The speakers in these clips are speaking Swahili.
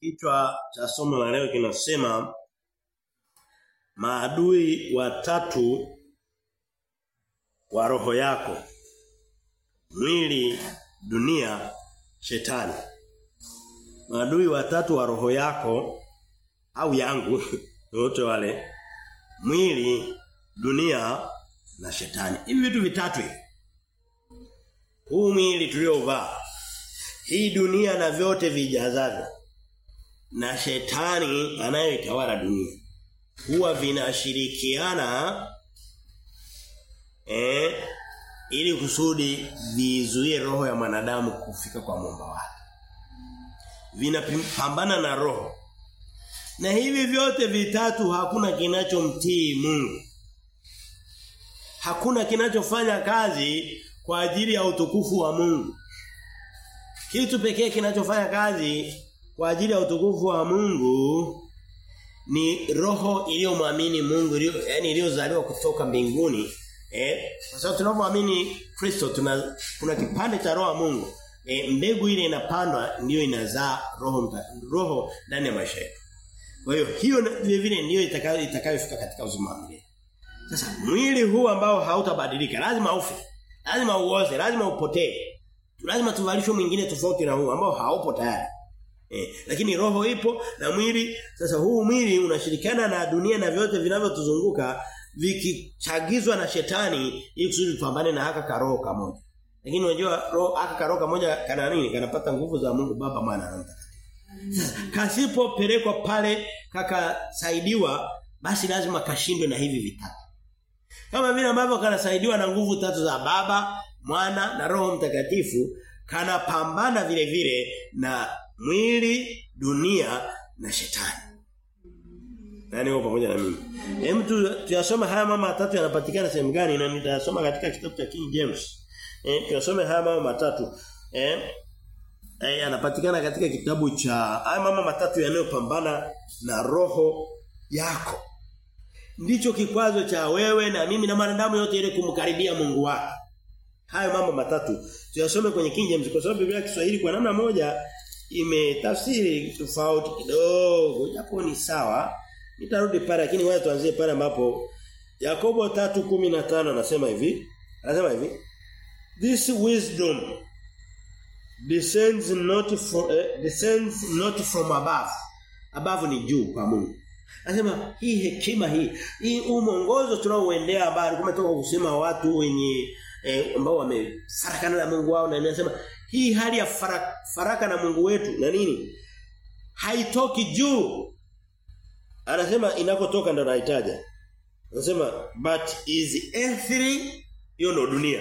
Kichwa cha somo la leo kinasema maadui watatu wa roho yako. Mwili, dunia, shetani. Maadui watatu wa roho yako au yangu wote wale mwili, dunia na shetani. Hivi vitu vitatu hivi. Huu mwili tuliovaa hii dunia na vyote vijazavyo na shetani anayeitawala dunia huwa vinashirikiana eh ili kusudi vizuie roho ya mwanadamu kufika kwa muumba wake. Vinapambana na roho. Na hivi vyote vitatu hakuna kinachomtii Mungu. Hakuna kinachofanya kazi kwa ajili ya utukufu wa Mungu. Kitu pekee kinachofanya kazi kwa ajili ya utukufu wa Mungu ni roho iliyomwamini Mungu iliyo yani iliyozaliwa kutoka mbinguni eh kwa sababu tunapomwamini Kristo tuna kuna kipande cha roho ya Mungu eh mbegu ile inapandwa ndiyo inazaa roho mta, roho ndani ya maisha yetu kwa hiyo hiyo vile vile ndiyo itakayo itakayofika katika uzima wa milele sasa mwili huu ambao hautabadilika lazima ufe lazima uoze lazima upotee lazima tuvalishwe mwingine tofauti na huu ambao haupo tayari Eh, lakini roho ipo na mwili sasa huu mwili unashirikiana na dunia na vyote vinavyotuzunguka vikichagizwa na shetani ili kusudi tupambane na haka karoho kamoja. Lakini unajua roho haka karoho kamoja kana nini? Kanapata nguvu za Mungu Baba Mwana na Mtakatifu. Kasipopelekwa pale kakasaidiwa basi lazima kashindwe na hivi vitatu. Kama vile ambavyo kanasaidiwa na nguvu tatu za Baba, Mwana na Roho Mtakatifu kanapambana vile vile na mwili, dunia na shetani. Nani wao pamoja na mimi? Hem tu tuyasome haya mama matatu yanapatikana sehemu gani na nitasoma katika kitabu cha King James. Eh tuyasome haya mama matatu. Eh eh yanapatikana katika kitabu cha haya mama matatu yanayopambana na roho yako. Ndicho kikwazo cha wewe na mimi na mwanadamu yote ile kumkaribia Mungu wake. Hayo mambo matatu tuyasome kwenye King James kwa sababu Biblia ya Kiswahili kwa namna moja imetafsiri tofauti kidogo japo ni sawa nitarudi pale lakini wewe tuanzie pale ambapo Yakobo 3:15 anasema hivi anasema hivi this wisdom descends not from uh, descends not from above above ni juu kwa Mungu anasema hii hekima hii hii umongozo tunaoendea habari kumetoka kusema watu wenye eh, ambao wamefarakana na Mungu wao na anasema hii hali ya faraka, faraka na Mungu wetu na nini haitoki juu anasema inakotoka ndo nahitaja anasema but is earthly hiyo ndo dunia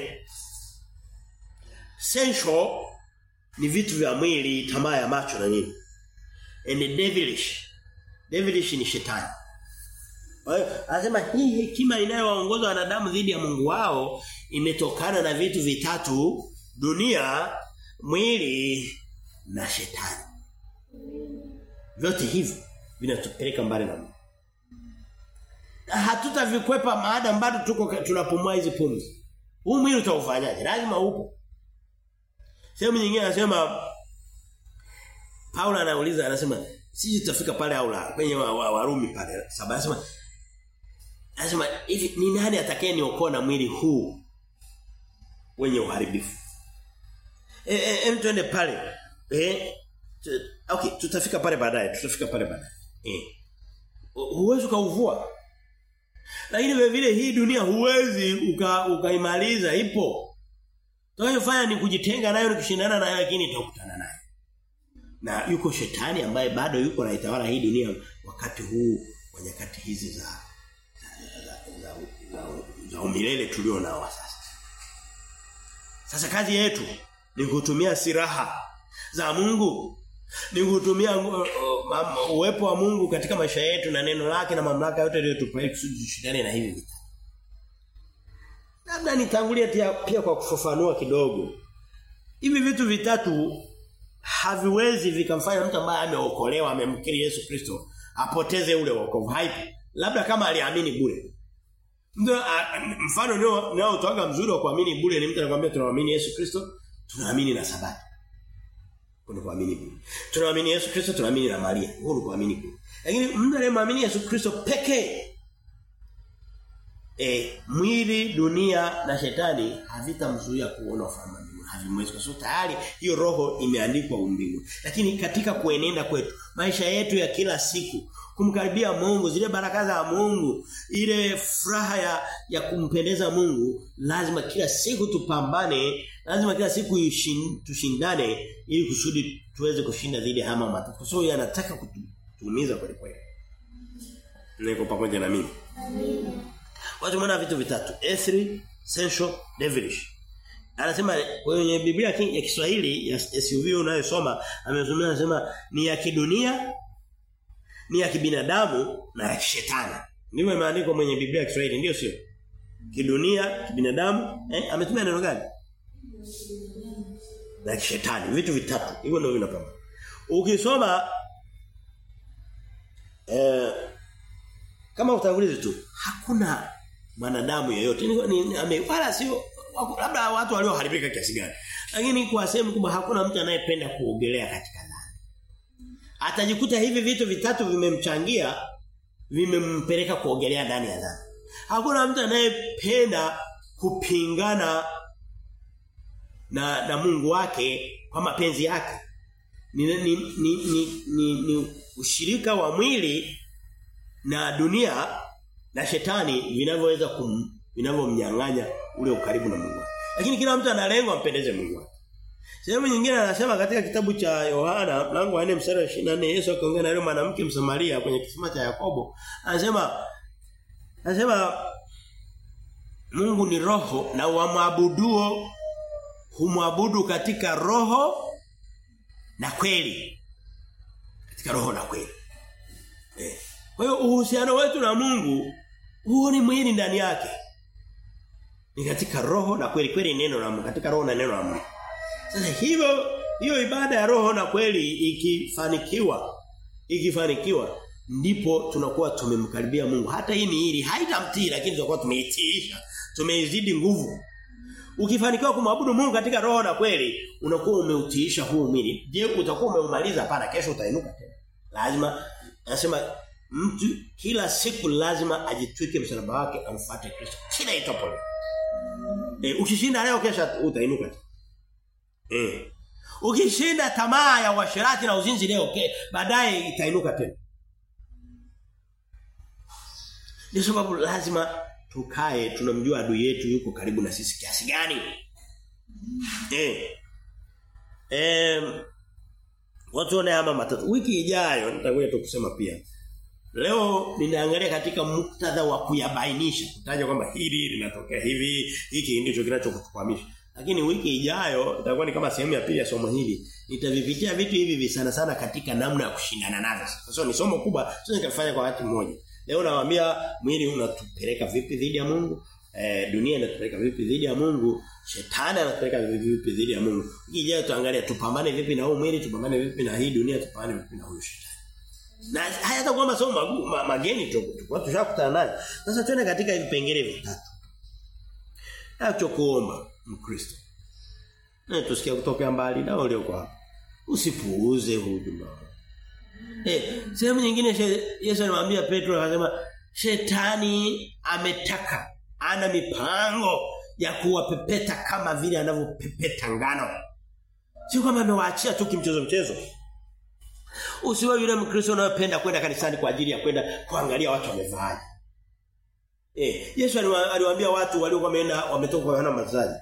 sensual ni vitu vya mwili tamaa ya macho na nini and devilish devilish ni shetani kwa hiyo anasema hii hekima inayowaongoza wanadamu dhidi ya Mungu wao imetokana na vitu vitatu dunia mwili na shetani. Vyote hivi vinatupeleka mbali na Mungu. Hatutavikwepa maada bado tuko tunapumua hizi pumzi. Huu mwili utaufanyaje? Lazima upo. Sehemu nyingine anasema Paulo anauliza anasema sisi tutafika pale au la kwenye Warumi wa, wa pale. Sababu anasema anasema hivi ni nani atakaye niokoa na mwili huu wenye uharibifu? Eh eh em twende pale. Eh okay, tutafika pale baadaye, tutafika pale baadaye. Eh. Huwezi kauvua. Lakini vile vile hii dunia huwezi ukaimaliza uka ipo. Tunachofanya ni kujitenga nayo ni kushindana nayo lakini tutakutana nayo. Na yuko shetani ambaye bado yuko naitawala hii dunia wakati huu wa nyakati hizi za za, za, za, za, za umilele tulio nao sasa. Sasa kazi yetu ni kutumia silaha za Mungu ni kutumia uh, uh, uwepo wa Mungu katika maisha yetu na neno lake na mamlaka yote aliyotupa kusudi tushindane na hivi vita. Labda nitangulie pia kwa kufafanua kidogo. Hivi vitu vitatu haviwezi vikamfanya mtu ambaye ameokolewa amemkiri Yesu Kristo apoteze ule wokovu. Haipo. Labda kama aliamini bure. Ndio mfano ndio ndio utoaga mzuri wa kuamini bure ni mtu anakuambia tunaamini Yesu Kristo, tunaamini na sabato. Kuna kuamini kule. Tunaamini Yesu Kristo, tunaamini na Maria. Huko ni kuamini kule. Lakini mtu anayemwamini Yesu Kristo pekee eh mwili, dunia na shetani havitamzuia kuona ufalme wa mbinguni. Havimwezi kwa sababu tayari hiyo roho imeandikwa umbinguni. Lakini katika kuenenda kwetu, maisha yetu ya kila siku, kumkaribia Mungu, zile baraka za Mungu, ile furaha ya ya kumpendeza Mungu, lazima kila siku tupambane, lazima kila siku ishin, tushindane ili kusudi tuweze kushinda dhidi ya hama matatu. Kwa sababu yanataka kutuumiza kweli kweli. Niko pamoja na mimi. Watu mwana vitu vitatu, earthly, sensual, devilish. Anasema kwenye Biblia ya Kiswahili ya SUV unayosoma amezungumza anasema ni ya kidunia, ni ya kibinadamu na ya kishetani. Ndivyo imeandikwa mwenye Biblia ya Kiswahili ndio sio? Kidunia, kibinadamu, eh ametumia neno gani? Na kishetani, vitu vitatu. Hivyo ndio vinapamba. Ukisoma eh kama utangulizi tu, hakuna mwanadamu yeyote ni, ni, ame, wala sio labda watu walioharibika kiasi gani. Lakini kwa sehemu kubwa hakuna mtu anayependa kuogelea katika dhambi. Atajikuta hivi vitu vitatu vimemchangia vimempeleka kuogelea ndani ya dhambi. Hakuna mtu anayependa kupingana na na Mungu wake kwa mapenzi yake. Ni ni ni, ni, ni, ni ushirika wa mwili na dunia na shetani vinavyoweza kum vinavyomnyang'anya ule ukaribu na Mungu. Lakini kila mtu ana lengo ampendeze Mungu wake. Sehemu nyingine anasema katika kitabu cha Yohana mlango wa 4 mstari wa 24 Yesu akaongea na yule mwanamke Msamaria kwenye kisima cha Yakobo anasema anasema Mungu ni roho na wamwabuduo humwabudu katika roho na kweli. Katika roho na kweli. Eh. Kwa hiyo uhusiano wetu na Mungu huo ni mwili ndani yake. Ni katika roho na kweli kweli neno la Mungu, katika roho na neno la Mungu. Sasa hivyo hiyo ibada ya roho na kweli ikifanikiwa ikifanikiwa ndipo tunakuwa tumemkaribia Mungu. Hata hii ni ili haitamtii lakini tutakuwa tumeitiisha. Tumeizidi nguvu. Ukifanikiwa kumwabudu Mungu katika roho na kweli, unakuwa umeutiisha huu mwili. Je, utakuwa umeumaliza hapana kesho utainuka tena. Lazima anasema mtu kila siku lazima ajitwike msalaba wake amfuate Kristo. Kila itopo. Eh ukishinda leo kesho utainuka tena. Eh. Ukishinda tamaa ya uasherati na uzinzi leo ke, baadaye itainuka tena. Ndio sababu lazima tukae tunamjua adui yetu yuko karibu na sisi kiasi gani. Eh. Eh watu wana hama matatu. Wiki ijayo nitakuja tu kusema pia. Leo ninaangalia katika muktadha wa kuyabainisha, kutaja kwamba hili linatokea hivi, hiki ndicho kinachokutukwamisha. Lakini wiki ijayo itakuwa ni kama sehemu ya pili ya somo hili. Nitavipitia vitu hivi sana sana katika namna ya kushindana navyo. Sasa ni somo kubwa, sio nikafanya kwa wakati mmoja. Leo nawaambia mwili unatupeleka vipi dhidi ya Mungu? Eh, dunia inatupeleka vipi dhidi ya Mungu? Shetani anatupeleka vipi dhidi ya Mungu? Wiki ijayo tuangalie tupambane vipi na huu mwili, tupambane vipi na hii dunia, tupambane vipi na huyu shetani. Na hayatakuwa masomo magumu ma, mageni tu. Tulikuwa tushakutana nayo. Sasa tuende katika vipengele vitatu. Nacho kuomba Mkristo. Na tusikia kutoka mbali na wale kwa hapa. Usipuuze huduma. Eh, sehemu nyingine Yesu alimwambia Petro akasema shetani ametaka ana mipango ya kuwapepeta kama vile anavyopepeta ngano. Sio kama amewaachia tu kimchezo mchezo. Usiwe yule Mkristo unayependa kwenda kanisani kwa ajili ya kwenda kuangalia watu wamevaaje. Eh, Yesu aliwaambia watu waliokuwa wameenda wametoka kwa Yohana Mbatizaji.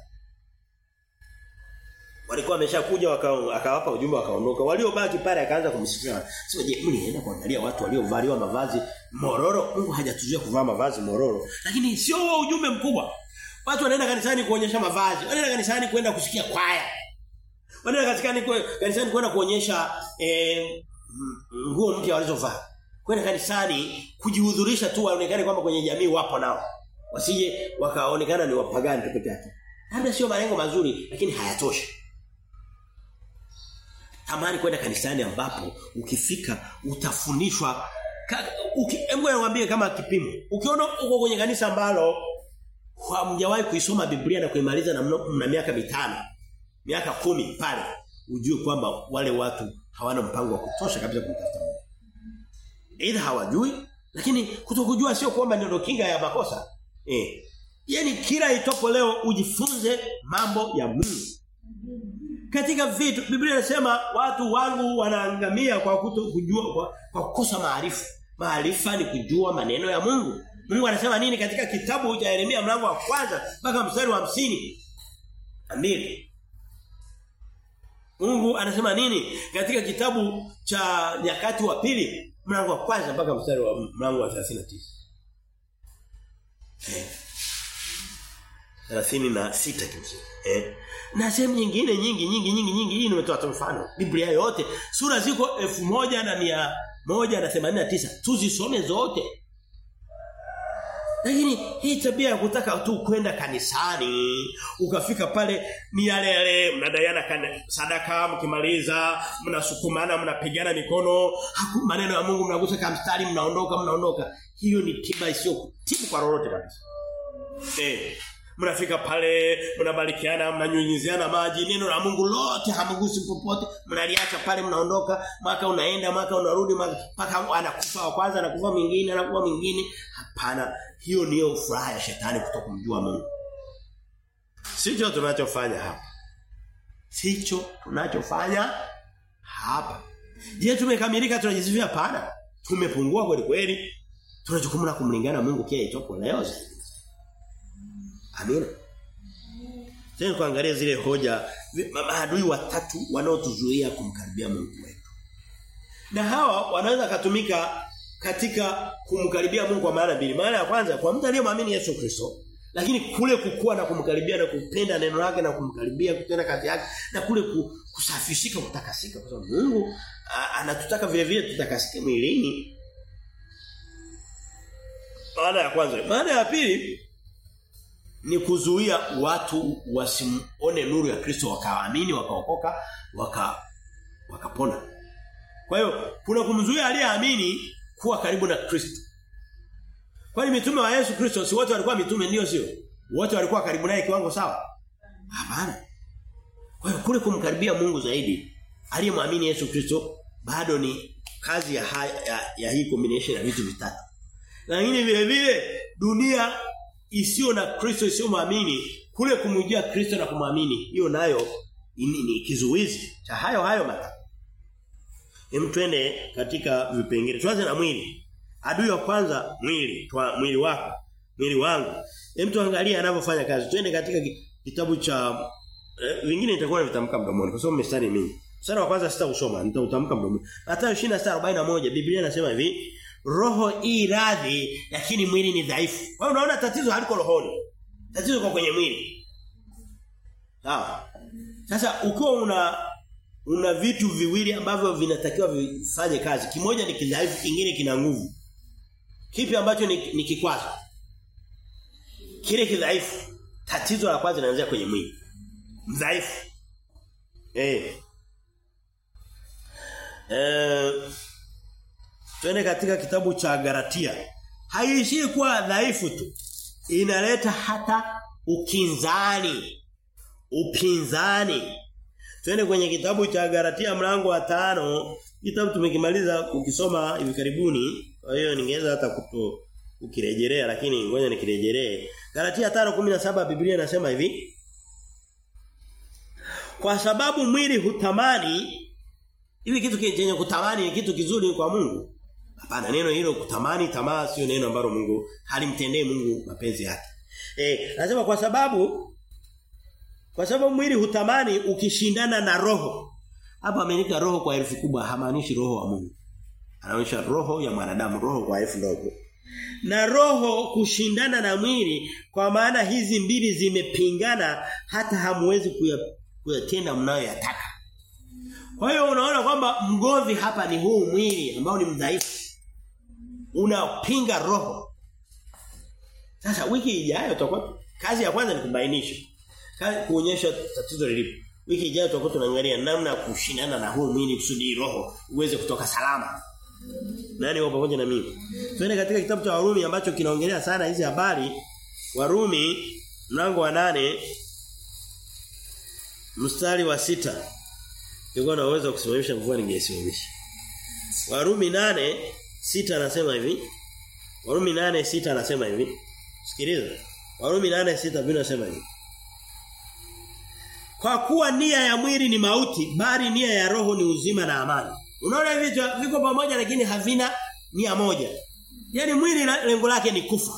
Walikuwa wameshakuja akawapa ujumbe wakaondoka. Waliobaki pale akaanza kumsifia. Sio je, mlienda kuangalia watu waliovaliwa mavazi mororo? Mungu hajatuzuia kuvaa mavazi mororo. Lakini sio huo ujumbe mkubwa. Watu wanaenda kanisani kuonyesha mavazi. Wanaenda kanisani kwenda kusikia kwaya. Wanaenda kanisani kanisani kwenda kuonyesha eh nguo mpya walizovaa. Kwenda kanisani kujihudhurisha tu waonekane kwamba kwenye jamii wapo nao. Wasije wakaonekana ni wapagani tu peke yake. Labda sio malengo mazuri lakini hayatoshi. Tamani kwenda kanisani ambapo ukifika utafundishwa hebu niwaambie kama kipimo. Ukiona uko kwenye kanisa ambalo hamjawahi kuisoma Biblia na kuimaliza na mna miaka mitano, miaka kumi pale. ujue kwamba wale watu hawana mpango wa kutosha kabisa kumtafuta Mungu. Aidha hawajui lakini kutokujua sio kwamba ndio kinga ya makosa. Eh. Yaani kila itopo leo ujifunze mambo ya Mungu. Katika vitu Biblia inasema watu wangu wanaangamia kwa kuto kujua kwa, kwa kukosa maarifa. Maarifa ni kujua maneno ya Mungu. Mungu anasema nini katika kitabu cha Yeremia mlango wa kwanza mpaka mstari wa hamsini Ambili. Mungu anasema nini katika kitabu cha nyakati wa pili mlango wa kwanza mpaka mstari wa mlango wa 39. Eh. 36 kimsingi. Eh. Na sehemu nyingine nyingi nyingi nyingi nyingi hii nimetoa tu mfano. Biblia yote sura ziko 1189 tuzisome zote. Lakini hii tabia ya kutaka tu kwenda kanisani, ukafika pale ni yale yale mnadaiana sadaka mkimaliza, mnasukumana, mnapigana mikono, haku maneno ya Mungu mnagusa kama mstari mnaondoka mnaondoka. Hiyo ni tiba isiyo tibu kwa lolote kabisa. Eh, mnafika pale mnabarikiana mnanyunyiziana maji neno la Mungu lote hamgusi popote mnaliacha pale mnaondoka maka unaenda maka unarudi mpaka anakufa wa kwanza anakufa mwingine anakufa mwingine hapana hiyo niyo furaha ya shetani kutokumjua Mungu sicho tunachofanya hapa sicho tunachofanya hapa je tumekamilika tunajisifia hapana tumepungua kweli kweli tuna jukumu la kumlingana Mungu kia itoko leo zaidi Amina. Tena kuangalia zile hoja maadui watatu wanaotuzuia kumkaribia Mungu wetu. Na hawa wanaweza katumika katika kumkaribia Mungu kwa maana mbili. Maana ya kwanza kwa mtu aliyemwamini Yesu Kristo, lakini kule kukua na kumkaribia na kupenda neno lake na kumkaribia kutenda kazi yake na kule kusafishika kutakasika kwa sababu Mungu anatutaka vile vile tutakasike mwilini. Maana ya kwanza. Maana ya pili ni kuzuia watu wasimuone nuru ya Kristo wakaamini wakaokoka waka wakapona. Kwa hiyo kuna kumzuia aliyeamini kuwa karibu na Kristo. Kwani mitume wa Yesu Kristo si wote walikuwa mitume ndio sio? Wote walikuwa karibu naye kiwango sawa? Hapana. Kwa hiyo kule kumkaribia Mungu zaidi aliyemwamini Yesu Kristo bado ni kazi ya, ha, ya, ya hii combination ya vitu vitatu. Lakini vile vile dunia isiyo na Kristo isiyo muamini kule kumjia Kristo na kumwamini hiyo nayo ni, ni kizuizi cha hayo hayo matatu. Hem twende katika vipengele. Tuanze na mwili. Adui wa kwanza mwili, twa mwili wako, mwili wangu. Hem tuangalie anavyofanya kazi. Twende katika kitabu cha eh, vingine nitakuwa navitamka mdomoni kwa sababu mstari mingi. Mstari wa kwanza sitausoma, nitautamka mdomoni. Mathayo 26:41 Biblia inasema hivi, roho i radhi lakini mwili ni dhaifu. Wewe unaona tatizo haliko rohoni. Tatizo liko kwenye mwili. Sawa. Sasa ukiwa una una vitu viwili ambavyo vinatakiwa vifanye kazi. Kimoja ni kidhaifu, kingine kina nguvu. Kipi ambacho ni, ni kikwazo? Kile kidhaifu. Tatizo la kwanza linaanzia kwenye mwili. Mdhaifu. Eh. Eh Twende katika kitabu cha Galatia. Haiishii kuwa dhaifu tu. Inaleta hata ukinzani. Upinzani. Twende kwenye kitabu cha Galatia mlango wa tano Kitabu tumekimaliza kukisoma hivi karibuni. Kwa hiyo ningeweza hata kuto ukirejelea lakini ngoja nikirejelee. Galatia 5:17 Biblia inasema hivi. Kwa sababu mwili hutamani hivi kitu chenye kutamani ni kitu kizuri kwa Mungu. Hapana neno hilo kutamani tamaa sio neno ambalo Mungu halimtendee Mungu mapenzi yake. Eh, nasema kwa sababu kwa sababu mwili hutamani ukishindana na roho. Hapa ameandika roho kwa herufi kubwa hamaanishi roho wa Mungu. Anaonyesha roho ya mwanadamu, roho kwa herufi ndogo. Na roho kushindana na mwili kwa maana hizi mbili zimepingana hata hamwezi kuyatenda mnayoyataka. Kwa hiyo unaona kwamba mgomvi hapa ni huu mwili ambao ni mdhaifu. Unapinga roho. Sasa wiki ijayo tutakuwa kazi ya kwanza ni kubainisha. Kazi kuonyesha tatizo lilipo. Wiki ijayo tutakuwa tunaangalia namna ya kushindana na huu mwili kusudi roho uweze kutoka salama. Nani wapo pamoja na mimi? Twende katika kitabu cha Warumi ambacho kinaongelea sana hizi habari. Warumi mlango wa nane mstari wa sita Ningekuwa na uwezo wa kusimamisha mvua ningesimamisha. Warumi nane sita anasema hivi. Warumi nane sita anasema hivi. Sikiliza. Warumi nane sita Biblia inasema hivi. Kwa kuwa nia ya mwili ni mauti, bali nia ya roho ni uzima na amani. Unaona hivi viko pamoja lakini havina nia moja. Yaani mwili lengo lake ni kufa.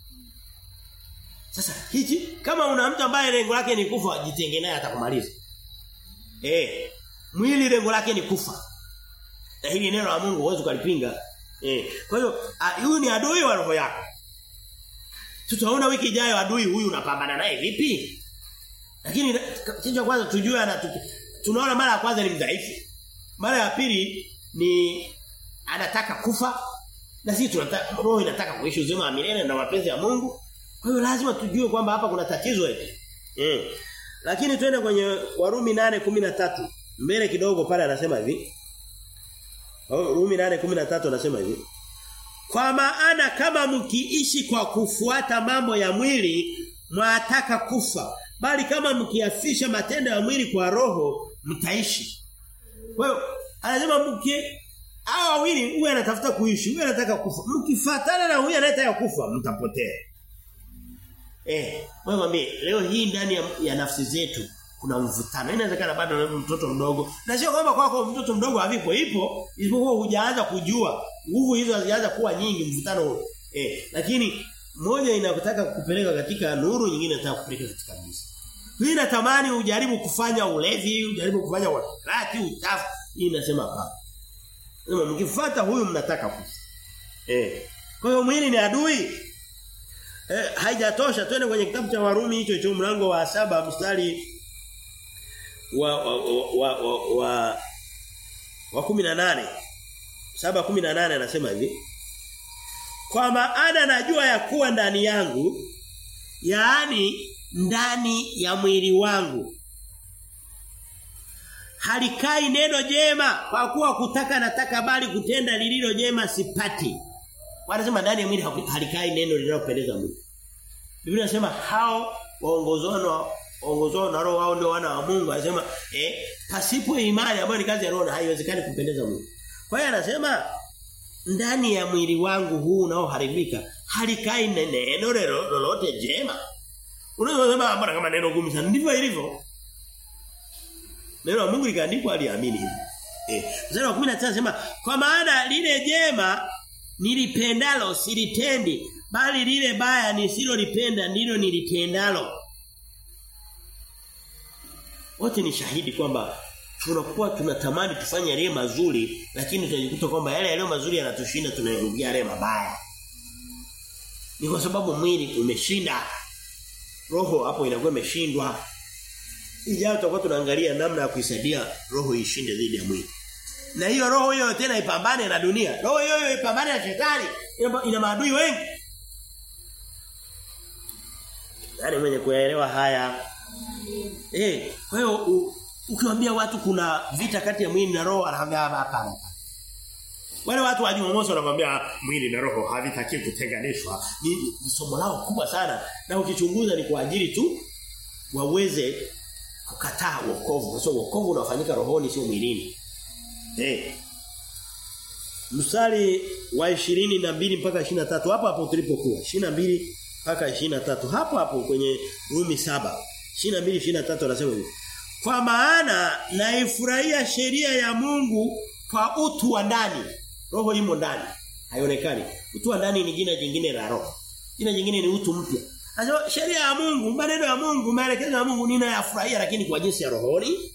Sasa hichi kama una mtu ambaye lengo lake ni kufa, jitenge naye atakumaliza. Eh, mwili lengo lake ni kufa. Na hili neno la Mungu huwezi kulipinga. Eh, kwa hiyo huyu ni adui wa roho yako. Tutaona wiki ijayo adui huyu unapambana naye vipi? Lakini kitu cha kwanza tujue ana tunaona mara ya kwanza ni mdhaifu. Mara ya pili ni anataka kufa. Na sisi tunataka roho inataka kuishi uzima wa milele na mapenzi ya Mungu. Kwa hiyo lazima tujue kwamba hapa kuna tatizo eti. Eh. Lakini twende kwenye Warumi 8:13. Mbele kidogo pale anasema hivi. Warumi 8:13 anasema hivi. Kwa maana kama mkiishi kwa kufuata mambo ya mwili mwataka kufa bali kama mkiafisha matendo ya mwili kwa roho mtaishi. Kwa hiyo anasema mki hao wawili huyu anatafuta kuishi, huyu anataka kufa. Mkifuatana na huyu anayetaka kufa mtapotea. Eh, wewe mwambie leo hii ndani ya, ya nafsi zetu kuna mvutano. Inawezekana bado mtoto mdogo. Na sio kwamba kwako mtoto mdogo havipo, ipo, isipokuwa hujaanza kujua. Nguvu hizo hazijaanza kuwa nyingi mvutano huo. Eh, lakini moja inakutaka kupeleka katika nuru, nyingine inataka kupeleka katika giza. Hii natamani ujaribu kufanya ulevi, ujaribu kufanya uasherati, uchafu. Hii inasema hapana. Sema mkifuata huyu mnataka kufa. Eh. Kwa hiyo mwili ni adui. Eh, haijatosha twende kwenye kitabu cha Warumi hicho hicho mlango wa saba mstari wa wa wa wa, wa, wa 18 saba 18 anasema hivi Kwa maana najua ya kuwa ndani yangu yaani ndani ya mwili wangu halikai neno jema kwa kuwa kutaka nataka bali kutenda lililo jema sipati wanasema ndani ya mwili halikai neno linalopendeza Mungu Biblia inasema hao waongozwa waongozwa na roho wao ndio wana wa Mungu anasema eh pasipo imani ambayo ni kazi ya roho haiwezekani kumpendeza Mungu kwa hiyo anasema ndani ya mwili wangu huu unaoharibika halikai neno lolote jema unaweza kusema mbona kama neno gumu sana ndivyo ilivyo neno la Mungu likaandikwa aliamini hivi eh mstari wa 19 anasema kwa maana lile jema nilipendalo silitendi bali lile baya nisilolipenda ndilo nilitendalo wote ni shahidi kwamba tunakuwa tunatamani tufanye yale mazuri lakini tunajikuta kwamba yale yale mazuri yanatushinda tunayarudia yale mabaya ni kwa sababu mwili umeshinda roho hapo inakuwa imeshindwa ijayo tutakuwa tunaangalia namna ya kuisaidia roho ishinde dhidi ya mwili na hiyo roho hiyo tena ipambane na dunia roho hiyo hiyo ipambane na shetani ina, ina maadui wengi Nani mwenye kuelewa haya eh kwa hiyo ukiwaambia watu kuna vita kati ya mwili na roho anaambia hapana wale watu wa Jumamosi wanakuambia mwili na roho havitaki kutenganishwa ni, ni somo lao kubwa sana na ukichunguza ni kwa ajili tu waweze kukataa wokovu kwa sababu wokovu unafanyika rohoni sio mwilini Eh. Mstari wa ishirini na mbili mpaka tatu hapo hapo tulipokuwa. mbili mpaka tatu hapo hapo kwenye Rumi saba 22 23 anasema hivi. Kwa maana naifurahia sheria ya Mungu kwa utu wa ndani. Roho imo ndani. Haionekani. Utu wa ndani ni jina jingine la roho. Jina jingine ni utu mpya. Sasa sheria ya Mungu, maneno ya Mungu, maelekezo ya Mungu ninayafurahia lakini kwa jinsi ya rohoni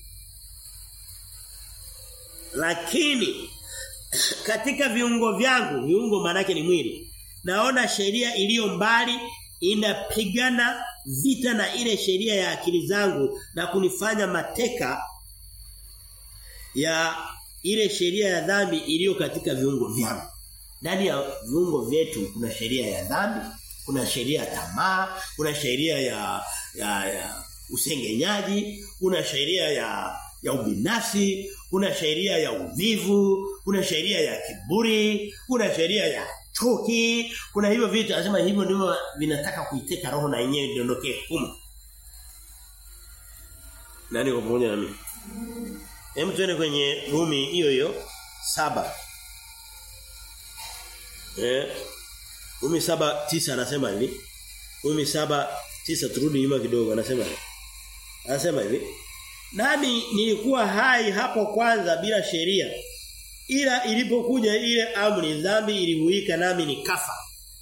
lakini katika viungo vyangu viungo manake ni mwili naona sheria iliyo mbali inapigana vita na ile sheria ya akili zangu na kunifanya mateka ya ile sheria ya dhambi iliyo katika viungo vyangu ndani ya viungo vyetu kuna sheria ya dhambi kuna sheria ya tamaa kuna sheria ya ya, ya usengenyaji kuna sheria ya ya ubinafsi, kuna sheria ya uvivu, kuna sheria ya kiburi, kuna sheria ya chuki, kuna hivyo vitu anasema hivyo ndivyo vinataka kuiteka roho na yenyewe iondokee humo. Nani kwa pamoja na mimi? Hem tuende kwenye Rumi hiyo hiyo saba Eh Rumi saba tisa anasema hivi. Rumi saba tisa turudi nyuma kidogo anasema hivi. Anasema hivi. Nami nilikuwa hai hapo kwanza bila sheria. Ila ilipokuja ile amri dhambi ilihuika nami nikafa.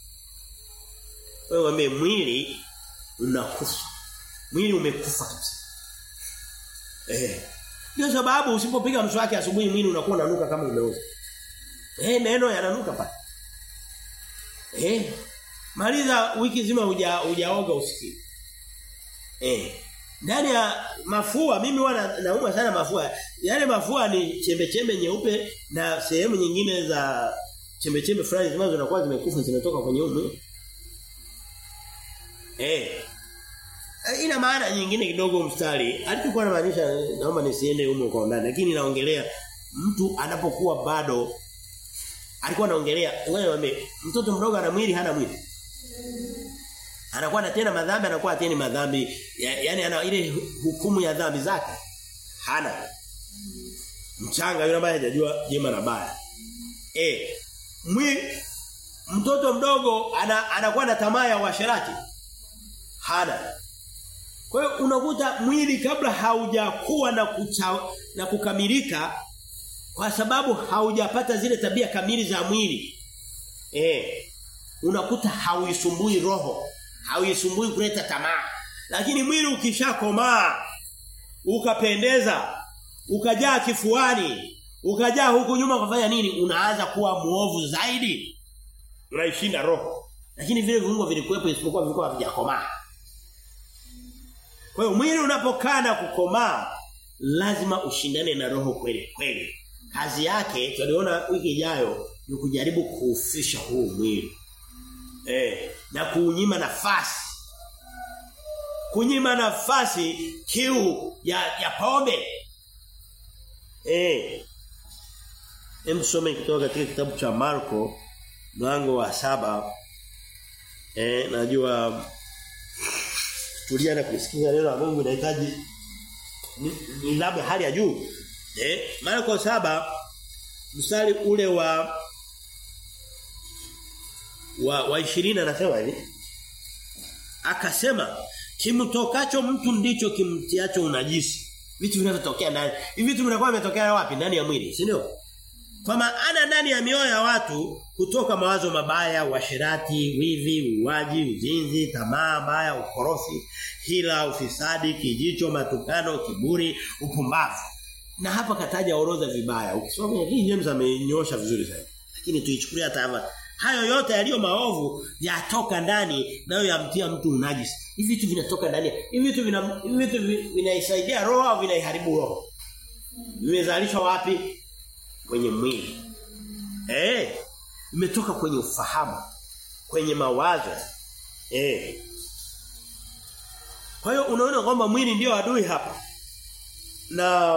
Wewe wame mwili unakufa. Mwili umekufa kabisa. Eh. Ndio sababu usipopiga mswaki asubuhi mwili unakuwa unanuka kama umeoza. Eh meno yananuka pale. Eh. Maliza wiki nzima huja hujaoga usikie. Eh. Ndani ya mafua mimi huwa nauma sana mafua. Yale mafua ni chembe chembe nyeupe na sehemu nyingine za chembe chembe fulani zinazo zinakuwa zimekufa zimetoka kwenye mwili. Eh. Ina maana nyingine kidogo mstari. Alichokuwa anamaanisha naomba nisiende humo kwa ndani lakini naongelea mtu anapokuwa bado alikuwa anaongelea wewe mtoto mdogo ana mwili hana mwili. Anakuwa anatenda madhambi anakuwa ateni madhambi yani ana ile hukumu ya dhambi zake. Hana. Mchanga yule ambaye hajajua jema na baya. Eh. Mwili mtoto mdogo ana, anakuwa na tamaa ya uasherati. Hana. Kwa hiyo unakuta mwili kabla haujakuwa na kucha, na kukamilika kwa sababu haujapata zile tabia kamili za mwili. Eh. Unakuta hauisumbui roho, hauisumbui kuleta tamaa. Lakini mwili ukishakomaa ukapendeza, ukajaa kifuani, ukajaa huku nyuma kufanya nini? Unaanza kuwa muovu zaidi. Unaishinda roho. Lakini vile viungo vilikuwepo isipokuwa vilikuwa havijakomaa. Kwa hiyo mwili unapokaa na kukomaa lazima ushindane na roho kweli kweli. Kazi yake tuliona wiki ijayo ni kujaribu kuufisha huu mwili. Eh, na kuunyima nafasi. Kunyima nafasi kiu ya ya pombe. Eh. Hem tusome kutoka katika kitabu cha Marko mlango wa saba Eh, najua tulia na kusikiza neno la Mungu inahitaji nidhamu ni hali ya juu. Eh, Marko saba mstari ule wa wa, wa 20 anasema hivi. Akasema kimtokacho mtu ndicho kimtiacho unajisi. Vitu vinavyotokea ndani. Hivi vitu vinakuwa vimetokea wapi? Ndani ya mwili, si ndio? Kwa maana ndani ya mioyo ya watu kutoka mawazo mabaya, uasherati, wivi, uwaji, uzinzi, tamaa mbaya, ukorofi, hila, ufisadi, kijicho, matukano, kiburi, upumbavu. Na hapa kataja orodha vibaya. Ukisoma hii James amenyosha vizuri sana. Lakini tuichukulia hata hayo yote yaliyo maovu yatoka ndani nayo yamtia mtu unajisi. Hivi vitu vinatoka ndani. Hivi vitu vina hivi vitu vinaisaidia roho au vinaiharibu roho? Vimezalishwa wapi? Kwenye mwili. Eh, imetoka kwenye ufahamu, kwenye mawazo. Eh. Kwa hiyo unaona kwamba mwili ndio adui hapa. Na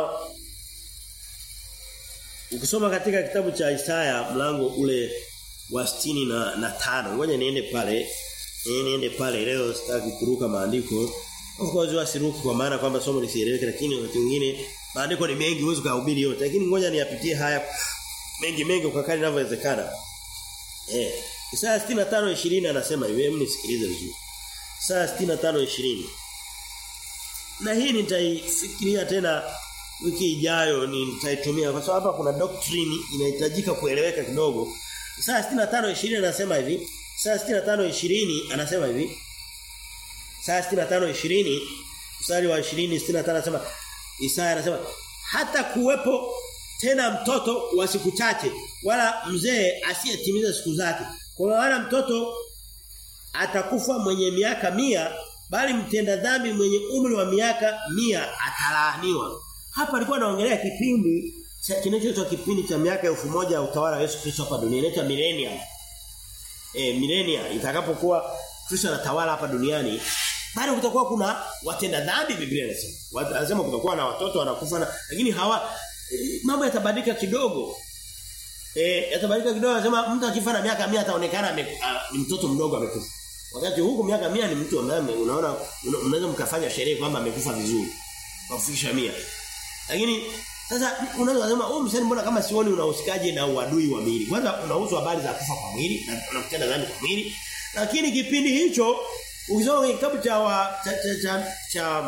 ukisoma katika kitabu cha Isaya mlango ule wa sitini na, na tano ngoja niende pale eh niende pale leo sitaki kuruka maandiko of course wasiruki kwa maana kwamba somo lisieleweke lakini wakati mwingine maandiko ni mengi huwezi kuhubiri yote lakini ngoja niyapitie haya mengi mengi kwa kadri inavyowezekana eh Isaya 65:20 anasema hivi hebu nisikilize vizuri Isaya 65:20 na hii nitaifikiria tena wiki ijayo nitaitumia kwa sababu hapa kuna doctrine inahitajika kueleweka kidogo Isaya 65:20 anasema hivi. Isaya 65:20 anasema hivi. Isaya 65:20 mstari wa 20 65 anasema Isaya anasema hata kuwepo tena mtoto wa siku chache wala mzee asiyetimiza siku zake. Kwa maana mtoto atakufa mwenye miaka mia bali mtenda dhambi mwenye umri wa miaka mia atalaaniwa. Hapa alikuwa anaongelea kipindi kinachoitwa kipindi cha miaka elfu moja ya utawala wa Yesu Kristo hapa duniani inaitwa millennium. Eh millennia itakapokuwa Kristo anatawala hapa duniani bado kutakuwa kuna watenda dhambi Biblia inasema. Anasema kutakuwa na watoto wanakufa na lakini hawa e, mambo yatabadilika kidogo. Eh yatabadilika kidogo anasema mtu akifa na miaka 100 ataonekana ni mtoto mdogo amekufa. Wakati huku miaka 100 ni mtu ambaye unaona unaweza mkafanya sherehe kwamba amekufa vizuri. Kwa kufikisha 100. Lakini Sasa unaweza kusema oh msanii mbona kama sioni unahusikaje na uadui wa mwili. Kwanza unahusu habari za kufa kwa mwili na unakutana dhambi kwa mwili. Lakini kipindi hicho ukisoma kwenye kitabu cha wa, cha, cha, cha, cha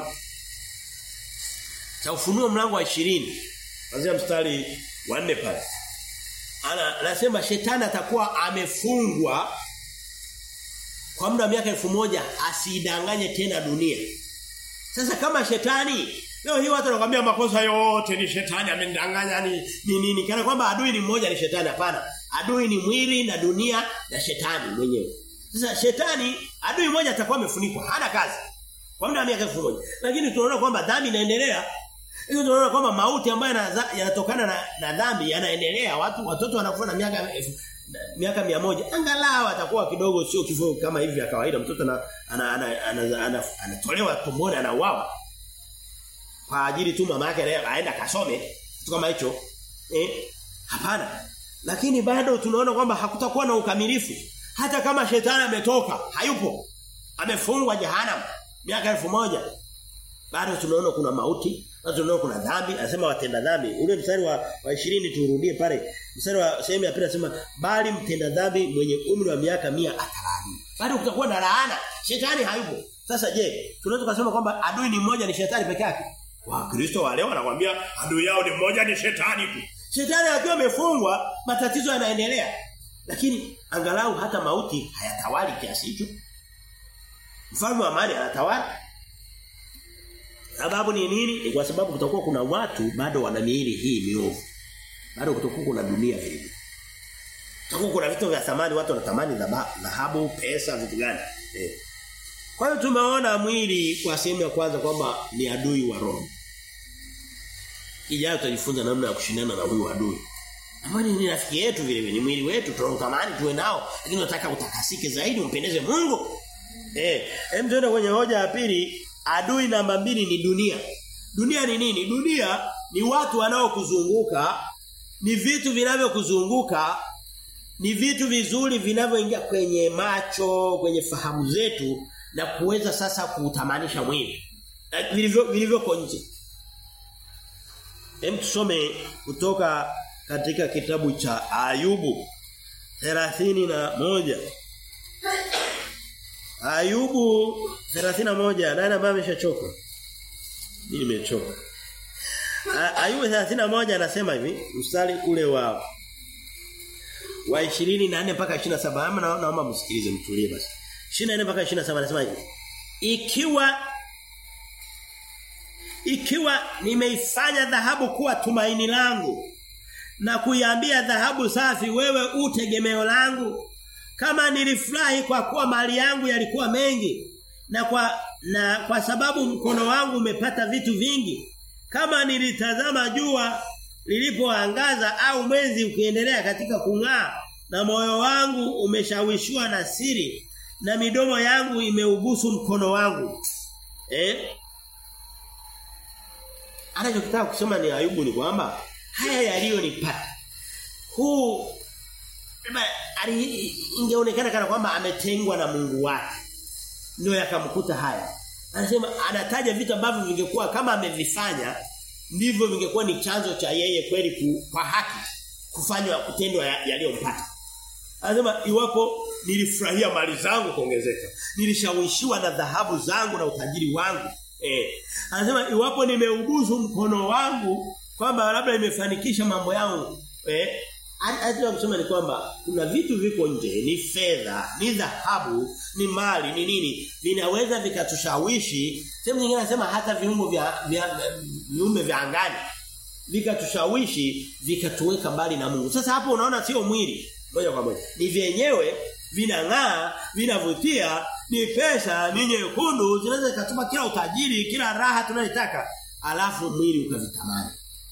cha ufunuo mlango wa 20 kuanzia mstari wa 4 pale. Ana anasema shetani atakuwa amefungwa kwa muda wa miaka elfu moja asidanganye tena dunia. Sasa kama shetani leo hii watu wanakuambia makosa yote ni shetani amenidanganya ni ni nini kana kwamba adui ni mmoja ni shetani hapana. Adui ni mwili na dunia na shetani mwenyewe. Sasa shetani adui mmoja atakuwa amefunikwa hana kazi kwa muda wa miaka elfu moja. Lakini tunaona kwamba dhambi inaendelea hiyo tunaona kwamba mauti ambayo yanatokana na, na dhambi yanaendelea. Watu watoto wanakufa na miaka miaka mia moja angalau atakuwa kidogo sio kifo kama hivi vya kawaida mtoto ana anatolewa tumboni anauawa kwa ajili tu mama yake aenda kasome kitu kama hicho eh hapana lakini bado tunaona kwamba hakutakuwa na ukamilifu hata kama shetani ametoka hayupo amefungwa jehanamu miaka elfu moja bado tunaona kuna mauti bado tunaona kuna dhambi anasema watenda dhambi ule mstari wa, wa 20 turudie pale mstari wa sehemu ya pili anasema bali mtenda dhambi mwenye umri wa miaka 100 atalaani bado kutakuwa na laana shetani hayupo sasa je tunaweza kusema kwamba adui ni mmoja ni shetani peke yake wakristo wale wanakuambia adui yao ni mmoja ni shetani tu shetani akiwa amefungwa matatizo yanaendelea lakini angalau hata mauti hayatawali kiasi hicho mfalme wa amani anatawala Sababu ni nini? Ni kwa sababu kutakuwa kuna watu bado wana miili hii miovu. Bado kutakuwa kuna dunia vile. Kutakuwa kuna vitu vya thamani watu wanatamani dhahabu, pesa, vitu gani? Eh. Kwa hiyo tumeona mwili kwa sehemu ya kwanza kwamba ni adui wa roho. Ijayo tutajifunza namna ya kushindana na huyu adui. Amani ni rafiki yetu vile vile, ni mwili wetu tunatamani tuwe nao, lakini tunataka utakasike zaidi umpendeze Mungu. Eh, hem tuende kwenye hoja ya pili adui namba mbili ni dunia. Dunia ni nini? Dunia ni watu wanaokuzunguka, ni vitu vinavyokuzunguka, ni vitu vizuri vinavyoingia kwenye macho, kwenye fahamu zetu na kuweza sasa kuutamanisha mwili. Vilivyo vilivyoko nje. Hem tusome kutoka katika kitabu cha Ayubu 31 Ayubu 31 nani ambaye ameshachoka? Mimi nimechoka. Ayubu 31 anasema hivi, mstari ule wa wa 24 mpaka 27 ama naomba msikilize mtulie basi. 24 mpaka 27 anasema hivi. Ikiwa ikiwa nimeifanya dhahabu kuwa tumaini langu na kuiambia dhahabu safi wewe utegemeo langu kama nilifurahi kwa kuwa mali yangu yalikuwa mengi na kwa na kwa sababu mkono wangu umepata vitu vingi kama nilitazama jua lilipoangaza au mwezi ukiendelea katika kung'aa na moyo wangu umeshawishiwa na siri na midomo yangu imeubusu mkono wangu eh anachotaka kusema ni Ayubu ni kwamba haya yaliyonipata huu ingeonekana kana kwamba ametengwa na Mungu wake ndio yakamkuta haya anasema anataja vitu ambavyo vingekuwa kama amevifanya ndivyo vingekuwa ni chanzo cha yeye kweli ku, kwa haki kufanywa kutendwa yaliyompata anasema iwapo nilifurahia mali zangu kuongezeka nilishawishiwa na dhahabu zangu na utajiri wangu eh anasema iwapo nimeubuzu mkono wangu kwamba labda nimefanikisha mambo yangu eh Anataka kusema ni kwamba kuna vitu viko nje, ni fedha, ni dhahabu, ni mali, ni nini, vinaweza vikatushawishi. Sehemu nyingine anasema hata viungo vya vya viumbe vya angani vikatushawishi, vikatuweka mbali na Mungu. Sasa hapo unaona sio mwili moja kwa moja. Ni vyenyewe vinang'aa, vinavutia, ni pesa, ni nyekundu, zinaweza zikatupa kila utajiri, kila raha tunayotaka, alafu mwili ukavitamani.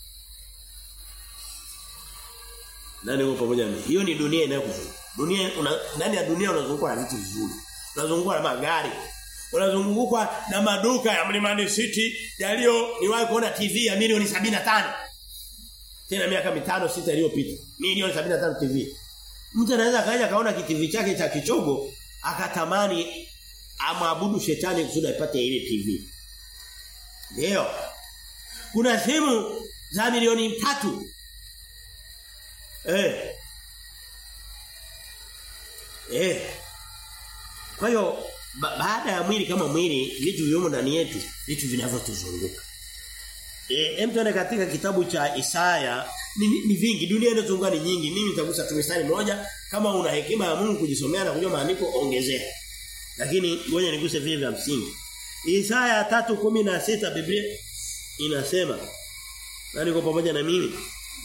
Nani uko pamoja nami? Hiyo ni dunia inayokuzunguka. Dunia una, ndani ya dunia unazungukwa na vitu vizuri. Unazungukwa na magari. Unazungukwa na maduka ya Mlimani City yaliyo niwahi kuona TV ya milioni 75. Tena miaka mitano sita iliyopita. Milioni 75 TV. Mtu anaweza kaja kaona TV chake cha kichogo akatamani amwabudu shetani kusudi apate ile TV. Ndio. Kuna simu za milioni tatu. Eh. Eh. Kwa hiyo ba baada ya mwili kama mwili vitu vilivyomo ndani yetu vitu vinavyotuzunguka. Eh hem tuende katika kitabu cha Isaya ni, ni vingi dunia inazunguka ni nyingi mimi nitagusa tu mstari moja kama una hekima ya Mungu kujisomea na kujua maandiko ongezea. Lakini ngoja niguse vile vya msingi. Isaya 3:16 Biblia inasema na niko pamoja na mimi.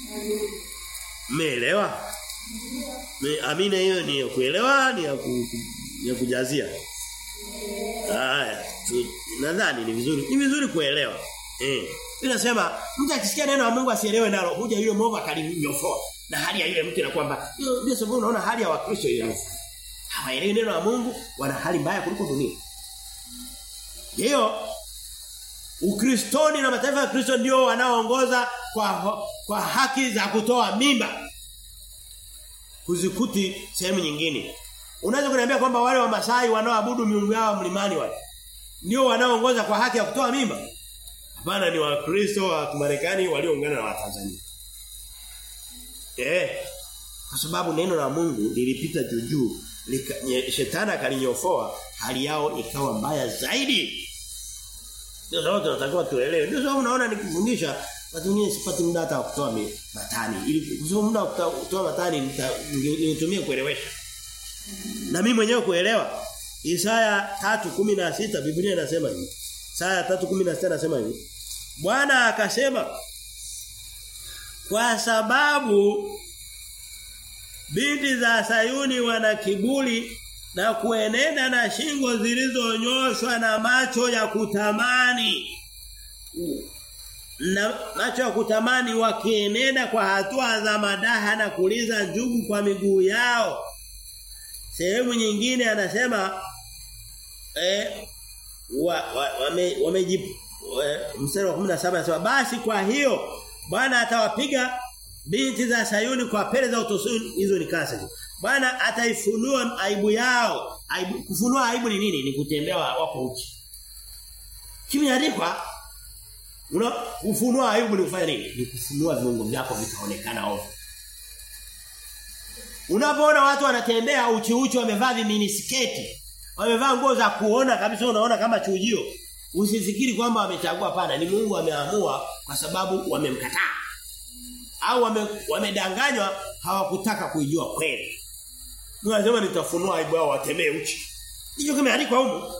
Mmeelewa? Me, amina hiyo ni ya kuelewa ni ya, ku, ya kujazia. Haya, nadhani ni vizuri. Ni vizuri kuelewa. Eh. Inasema mtu akisikia neno la Mungu asielewe nalo, huja yule mwovu akalinyofoa. Na hali ya yule mtu inakwamba ndio sababu unaona hali ya Wakristo ile. Hawaelewi neno la Mungu, wana hali mbaya kuliko dunia. Hiyo Ukristoni na mataifa ya Kristo ndio wanaoongoza kwa kwa haki za kutoa mimba. Kuzikuti sehemu nyingine. Unaweza kuniambia kwamba wale wa Masai wanaoabudu miungu yao mlimani wale ndio wanaoongoza kwa haki ya kutoa mimba? Hapana ni Wakristo wa Marekani walioungana na Watanzania. Eh. Kwa sababu neno la Mungu lilipita juu juu, shetani akalinyofoa, hali yao ikawa mbaya zaidi. Ndio sababu tunatakiwa tuelewe. Ndio sababu unaona nikifundisha watu wengine sipati muda hata wa kutoa matani. Ili kusoma muda wa kutoa matani nitumie kuelewesha. Na mimi mwenyewe kuelewa. Isaya 3:16 Biblia inasema hivi. Isaya 3:16 inasema hivi. Bwana akasema kwa sababu binti za Sayuni wana kiburi na kuenenda na shingo zilizonyoshwa na macho ya kutamani na macho ya kutamani wakienenda kwa hatua za madaha na kuliza njugu kwa miguu yao sehemu nyingine anasema eh wame wame mstari wa 17 anasema basi kwa hiyo Bwana atawapiga binti za Sayuni kwa pele za utosuni hizo ni kasa. Bwana ataifunua aibu yao. Aibu, kufunua aibu ni nini? Ni kutembea wako uchi. Kimeandikwa una kufunua aibu ni kufanya nini? Ni kufunua viungo vyako vitaonekana ovyo. Unapoona watu wanatembea uchi uchi wamevaa minisketi, wamevaa nguo za kuona kabisa unaona kama chujio. Usifikiri kwamba wamechagua pana, ni Mungu ameamua kwa sababu wamemkataa. Au wame, wamedanganywa hawakutaka kuijua kweli. Mungu anasema nitafunua aibu yao watembee uchi. Hicho kimeandikwa huko.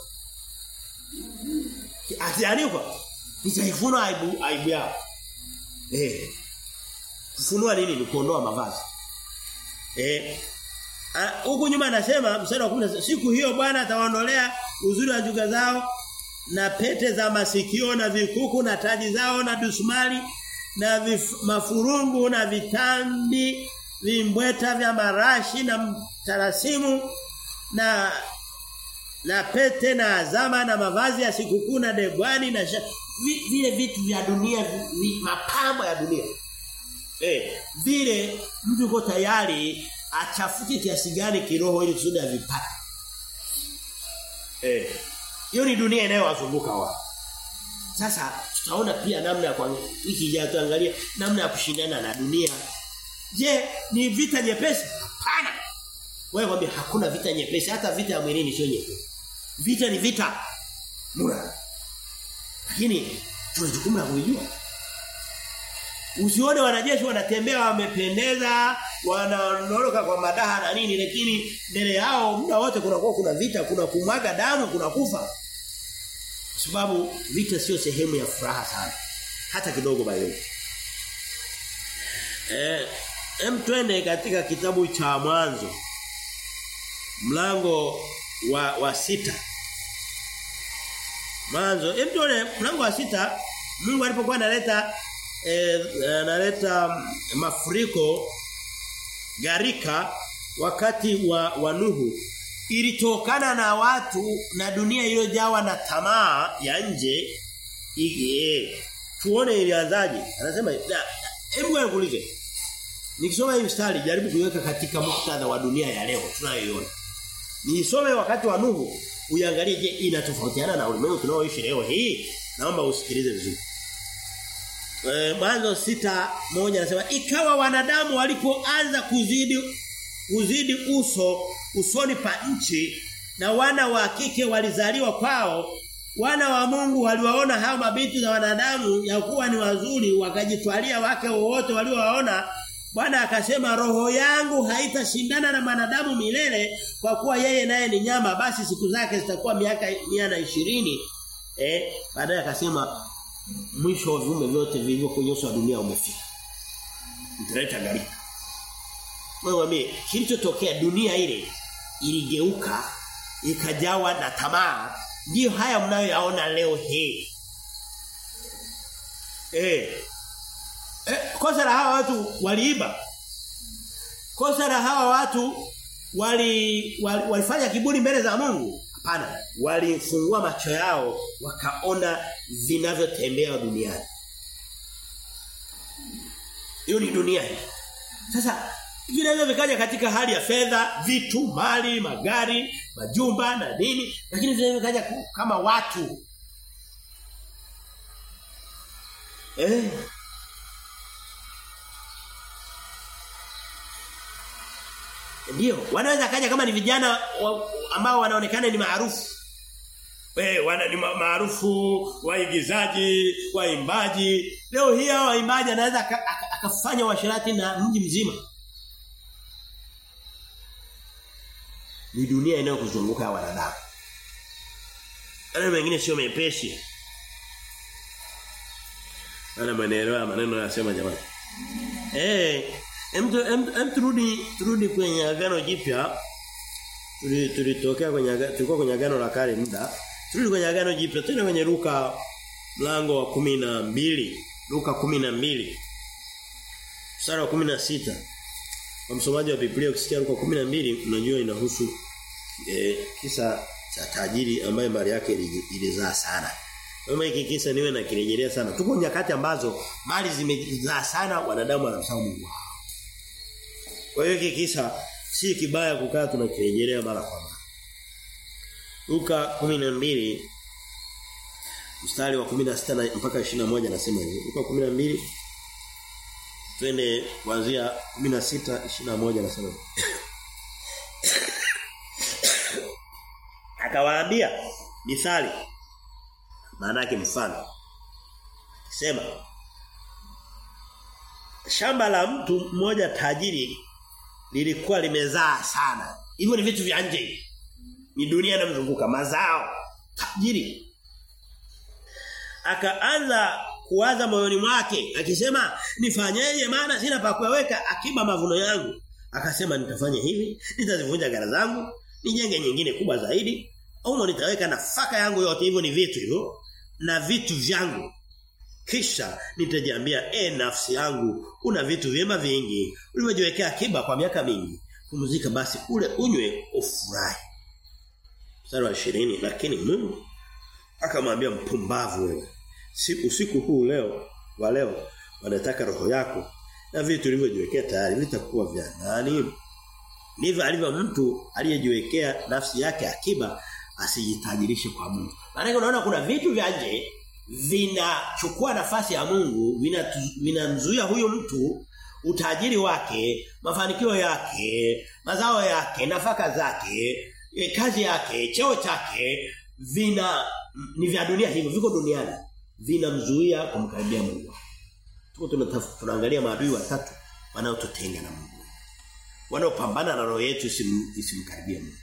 Asiandikwa. Nitaifunua aibu aibu yao. Eh. Kufunua nini? Ni kuondoa mavazi. Eh. Huku nyuma anasema mstari wa 10 siku hiyo Bwana atawaondolea uzuri wa njuga zao na pete za masikio na vikuku na taji zao na dusmali na vif, mafurungu na vitambi vimbweta vya marashi na tarasimu na na pete na azama na mavazi ya sikukuu na degwani na sha, vi, vile vitu vya dunia vi, mapambo ya dunia eh vile mtu uko tayari achafuke kiasi gani kiroho ili kusudi avipate eh hiyo ni dunia inayowazunguka wao. Sasa tutaona pia namna ya kwa wiki ijayo tuangalie namna ya kushindana na dunia. Je, ni vita nyepesi? Hapana. Wewe kwambia hakuna vita nyepesi, hata vita ya mwilini sio nyepesi. Vita ni vita. Mura. Lakini tuna jukumu la kujua. Usione wanajeshi wanatembea wamependeza, wanaondoka kwa madaha na nini lakini mbele yao muda wote kunakuwa kuna vita, kuna kumwaga damu, kuna kufa. Kwa sababu vita sio sehemu ya furaha sana. Hata kidogo bali. Eh, hem twende katika kitabu cha mwanzo. Mlango wa wa sita. Mwanzo, hem tuone mlango wa sita Mungu alipokuwa analeta eh, analeta mafuriko garika wakati wa, wa Nuhu ilitokana na watu na dunia iliyojawa na tamaa ya nje ige tuone ilianzaje anasema hebu nikuulize nikisoma hii mstari jaribu kuiweka katika muktadha wa dunia ya leo tunayoiona nisome wakati wa Nuhu uiangalie je inatofautiana na ulimwengu tunaoishi leo hii naomba usikilize vizuri E, mwanzo sita moja anasema ikawa wanadamu walipoanza kuzidi kuzidi uso usoni pa nchi na wana wa kike walizaliwa kwao wana wa Mungu waliwaona hao mabinti za wanadamu ya kuwa ni wazuri wakajitwalia wake wowote waliowaona Bwana akasema roho yangu haitashindana na wanadamu milele kwa kuwa yeye naye ni nyama basi siku zake zitakuwa miaka na ishirini eh baadaye akasema mwisho wa viumbe vyote vilivyo kwenye uso wa dunia umefika mtaleta gharika wewe mimi kilichotokea dunia ile iligeuka ikajawa na tamaa ndio haya mnayoyaona leo hii eh Eh, kosa la hawa watu waliiba. Kosa la hawa watu wali, wali walifanya kiburi mbele za Mungu. Hapana, walifungua macho yao wakaona vinavyotembea duniani. Hiyo ni dunia hii. Sasa vinaweza vikaja katika hali ya fedha, vitu, mali, magari, majumba na nini, lakini vinaweza vikaja kama watu. Eh, Ndio, wanaweza kaja kama ni vijana wa, ambao wanaonekana ni maarufu. Eh, wana ni maarufu waigizaji, waimbaji. Leo hii hao waimbaji anaweza akafanya washirati na mji mzima. Ni dunia inayokuzunguka ya wanadamu. Maneno mengine sio mepesi. Ana maneno maneno yanasema jamani. Eh, Hem hem turudi turudi kwenye agano jipya. Tulitokea kwenye tulikuwa kwenye agano la kale muda. Turudi kwenye agano jipya. Tena kwenye Luka mlango wa kumi na mbili Luka kumi na mbili Mstari wa kumi na sita Kwa msomaji wa Biblia ukisikia Luka kumi na mbili unajua inahusu e, kisa cha tajiri ambaye mali yake ilizaa sana. Kama hiki kisa niwe na kirejelea sana. Tuko nyakati ambazo mali zimezaa sana wanadamu wanamsahau Mungu wao. Kwa hiyo hiki kisa si kibaya kukaa tunakirejelea mara kwa mara. Luka 12 mstari wa 16 mpaka 21 anasema hivi. Luka 12 twende kuanzia 16 21 anasema hivi. Akawaambia mithali maana yake mfano. Sema shamba la mtu mmoja tajiri lilikuwa limezaa sana. Hivyo ni vitu vya nje. Ni dunia inamzunguka mazao tajiri. Akaanza kuwaza moyoni mwake akisema nifanyeje maana sina pa kuweka akiba mavuno yangu. Akasema nitafanya hivi, nitazivunja gara zangu, nijenge nyingine kubwa zaidi, au nitaweka nafaka yangu yote hivyo ni vitu hivyo na vitu vyangu kisha nitajiambia e nafsi yangu una vitu vyema vingi ulivyojiwekea akiba kwa miaka mingi pumzika basi ule unywe ufurahi mstari wa 20 lakini Mungu akamwambia mpumbavu wewe siku usiku huu leo wa leo wanataka roho yako na vitu ulivyojiwekea tayari vitakuwa vya nani ndivyo alivyo mtu aliyejiwekea nafsi yake akiba asijitajirishe kwa Mungu maana unaona kuna vitu vya nje vinachukua nafasi ya Mungu vinamzuia vina huyo mtu utajiri wake mafanikio yake mazao yake nafaka zake e, kazi yake cheo chake vina ni vya dunia hivyo viko duniani vinamzuia kumkaribia Mungu tuko tunaangalia maadui watatu wanaotutenga na Mungu wanaopambana na roho yetu isimkaribie Mungu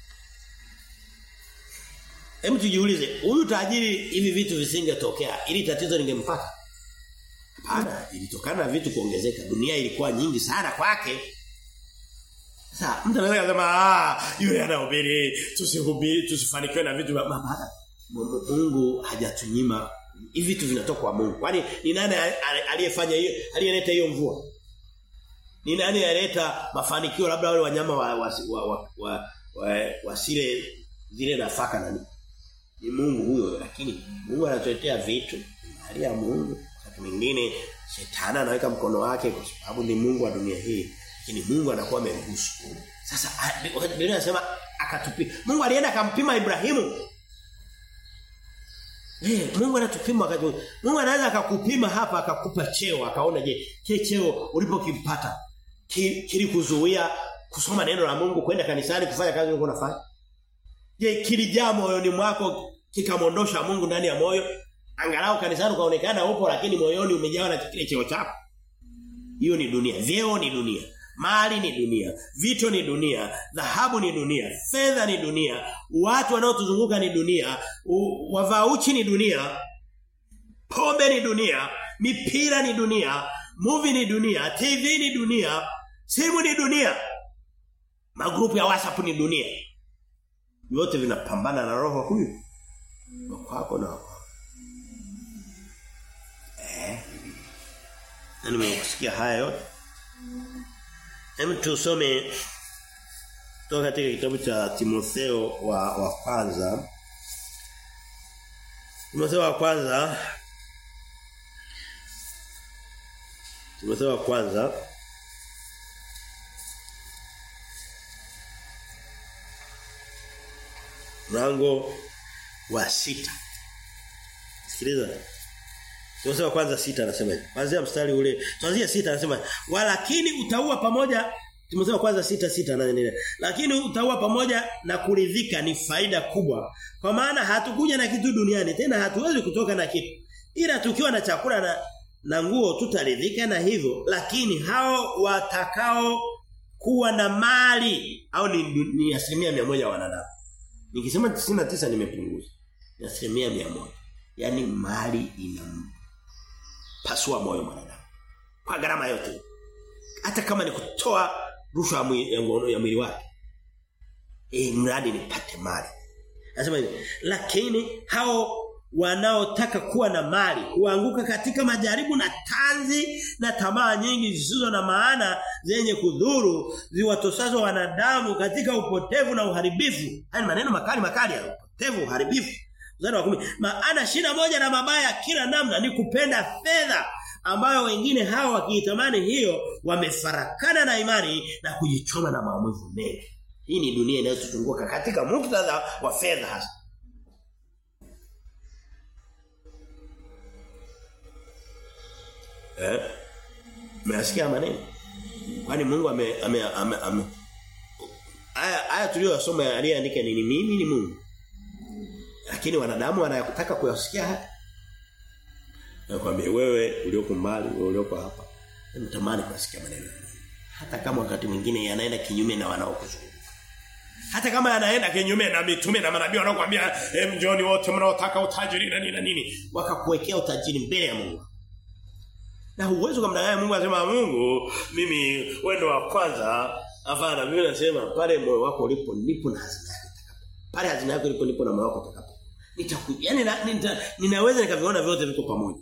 Hebu tujiulize, huyu tajiri hivi vitu visingetokea, ili tatizo lingempata? Hapana, ilitokana na vitu kuongezeka. Dunia ilikuwa nyingi sana kwake. Sasa mtu anaweza kusema ah, yule anahubiri, tusihubiri, tusifanikiwe na vitu hapana. Mungu hajatunyima hivi vitu vinatoka kwa Mungu. Kwani ni nani aliyefanya hiyo, aliyeleta hiyo mvua? Ni nani aliyeleta mafanikio labda wale wanyama wa wa, wa, wa, wa, wa wasile zile nafaka nani? Ni Mungu huyo lakini Mungu anatuletea vitu hali ya Mungu wakati mwingine shetani anaweka mkono wake kwa sababu ni Mungu wa dunia hii lakini Mungu anakuwa ameruhusu sasa Biblia inasema akatupia Mungu alienda akampima Ibrahimu Eh, Mungu anatupima wakati wote. Mungu anaweza akakupima hapa akakupa cheo akaona je, kile cheo ulipokipata ki, kilikuzuia kusoma neno la Mungu kwenda kanisani kufanya kazi ulikuwa unafanya? Je, kilijaa moyoni mwako kikamondosha Mungu ndani ya moyo? Angalau kanisani ukaonekana upo lakini moyoni umejawa na kile cheo chako. Hiyo ni dunia. Vyeo ni dunia. Mali ni dunia, vito ni dunia, dhahabu ni dunia, fedha ni dunia, watu wanaotuzunguka ni dunia, wavauchi ni dunia, pombe ni dunia, mipira ni dunia, movie ni dunia, TV ni dunia, simu ni dunia. Magrupu ya WhatsApp ni dunia. Yote vinapambana na roho huyu. Kwako na kwako. Eh. Na nimekusikia haya yote. Hem tusome kutoka katika kitabu cha Timotheo wa wa kwanza. Timotheo wa kwanza Timotheo wa kwanza mlango wa sita Sikiliza. Timotheo wa kwanza sita anasema hivi. Kuanzia mstari ule, tuanzia sita anasema, "Walakini utaua pamoja Timotheo wa kwanza sita sita na nene. Lakini utaua pamoja na kuridhika ni faida kubwa. Kwa maana hatukuja na kitu duniani, tena hatuwezi kutoka na kitu. Ila tukiwa na chakula na na nguo tutaridhika na hivyo, lakini hao watakao kuwa na mali au ni, ni asilimia mia moja wanadamu. Nikisema 99 nimepunguza. Ni asilimia mia moja. Yaani mali ina pasua moyo mwanadamu. Kwa gharama yote. Hata kama ni kutoa rushwa ya mwili, ya mwili wake. Eh mradi nipate mali. Anasema hivi, lakini hao wanaotaka kuwa na mali huanguka katika majaribu na tanzi na tamaa nyingi zisizo na maana zenye kudhuru ziwatosazo wanadamu katika upotevu na uharibifu. Haya maneno makali makali ya upotevu uharibifu. Mstari wa kumi. Maana shida moja na mabaya kila namna ni kupenda fedha ambayo wengine hao wakiitamani hiyo wamefarakana na imani na kujichoma na maumivu mengi. Hii ni dunia inayotuzunguka katika muktadha wa fedha hasa. Eh? Mnasikia maneno? Kwani Mungu ame ame ame, ame. Aya aya tuliyosoma aliyeandika nini mimi ni Mungu. Lakini wanadamu wanayotaka kuyasikia haya. Nakwambia wewe ulioko mbali, wewe ulioko hapa, unatamani kusikia maneno ya Mungu. Hata kama wakati mwingine yanaenda kinyume na wanaokuzunguka. Hata kama yanaenda kinyume na mitume na manabii wanaokuambia hem njoni wote mnaotaka utajiri na nini na nini, wakakuwekea utajiri mbele ya Mungu. Na huwezi kumdanganya Mungu asema Mungu mimi wewe ndo wa kwanza. Hapana, mimi nasema pale moyo wako ulipo ndipo na hazina yako itakapo. Pale hazina yako ilipo ndipo na moyo wako utakapo. Nitaku yani na, nita, ninaweza nikaviona vyote viko pamoja.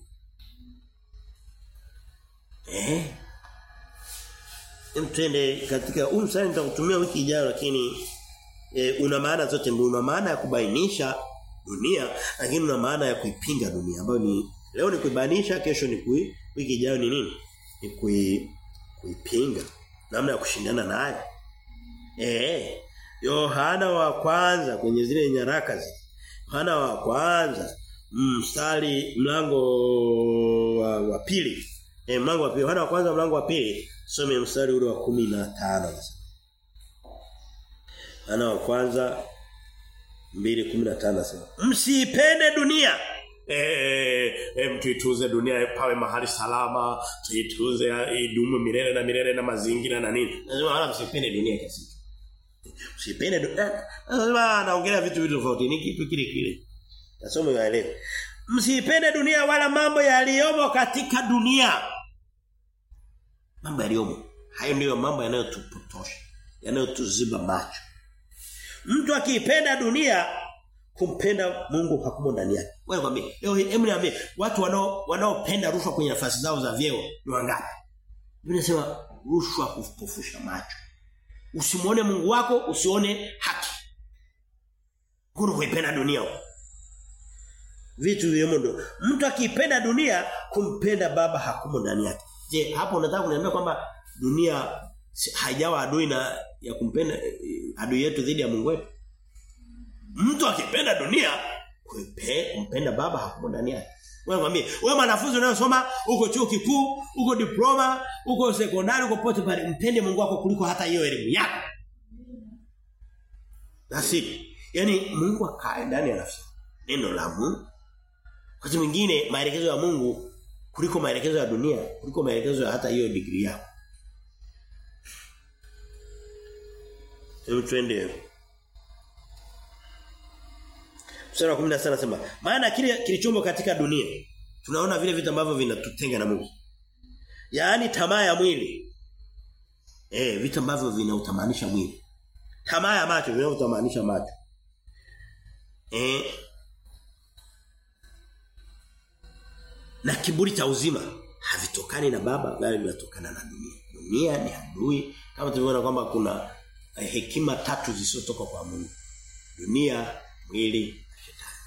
Eh? Mtende katika huu msali nitakutumia wiki ijayo lakini e, una maana zote mbili una maana ya kubainisha dunia lakini una maana ya kuipinga dunia ambayo ni leo ni kuibainisha kesho ni kui, wiki ijayo ni nini? Ni kui, kuipinga namna ya kushindana nayo. Eh Yohana wa kwanza kwenye zile nyaraka zile Yohana wa kwanza mstari mlango wa, wa pili eh mlango wa pili Yohana wa kwanza mlango wa pili some mstari ule wa 15 Yohana wa kwanza 2:15 nasema msipende dunia Eh, eh mtuituze dunia pawe mahali salama, tuituze idumu milele na milele na mazingira na nini. Lazima wala msipende dunia kiasi. Msipende dunia. Lazima anaongelea vitu vitu tofauti, ni kitu kile kile. Nasoma yaelewe. Msipende dunia wala mambo yaliyomo katika dunia. Mambo yaliyomo. Hayo ndiyo mambo yanayotupotosha, yanayotuziba macho. Mtu akiipenda dunia kumpenda Mungu hakumo ndani yake. Wewe kwambie, leo hebu niambie watu wanao wanaopenda rushwa kwenye nafasi zao za vyeo ni wangapi? Biblia inasema rushwa kupofusha macho. Usimuone Mungu wako, usione haki. Kuna kuipenda dunia. Vitu vile ndo. Mtu akipenda dunia kumpenda baba hakumo ndani yake. Je, hapo unataka kuniambia kwamba dunia haijawa adui na ya kumpenda adui yetu dhidi ya Mungu wetu? Mtu akipenda dunia Kupe, kumpenda baba hakumo ndani yake. Wewe mwambie, wewe mwanafunzi unayosoma uko chuo kikuu, uko diploma, uko sekondari, uko pote pale, mpende Mungu wako kuliko hata hiyo elimu yako. Nasi, yani Mungu akae ndani ya nafsi. Neno la Mungu. Wakati mwingine maelekezo ya Mungu kuliko maelekezo ya dunia, kuliko maelekezo ya hata hiyo degree yako. Hebu twende. Mstari wa 17 anasema, maana kile kilichomo katika dunia tunaona vile vitu ambavyo vinatutenga na Mungu. Yaani tamaa ya mwili. Eh, vitu ambavyo vinautamanisha mwili. Tamaa ya macho vinautamanisha macho. Eh. Na kiburi cha uzima havitokani na baba bali vinatokana na dunia. Dunia ni adui kama tulivyoona kwamba kuna hekima tatu zisizotoka kwa Mungu. Dunia, mwili na shetani.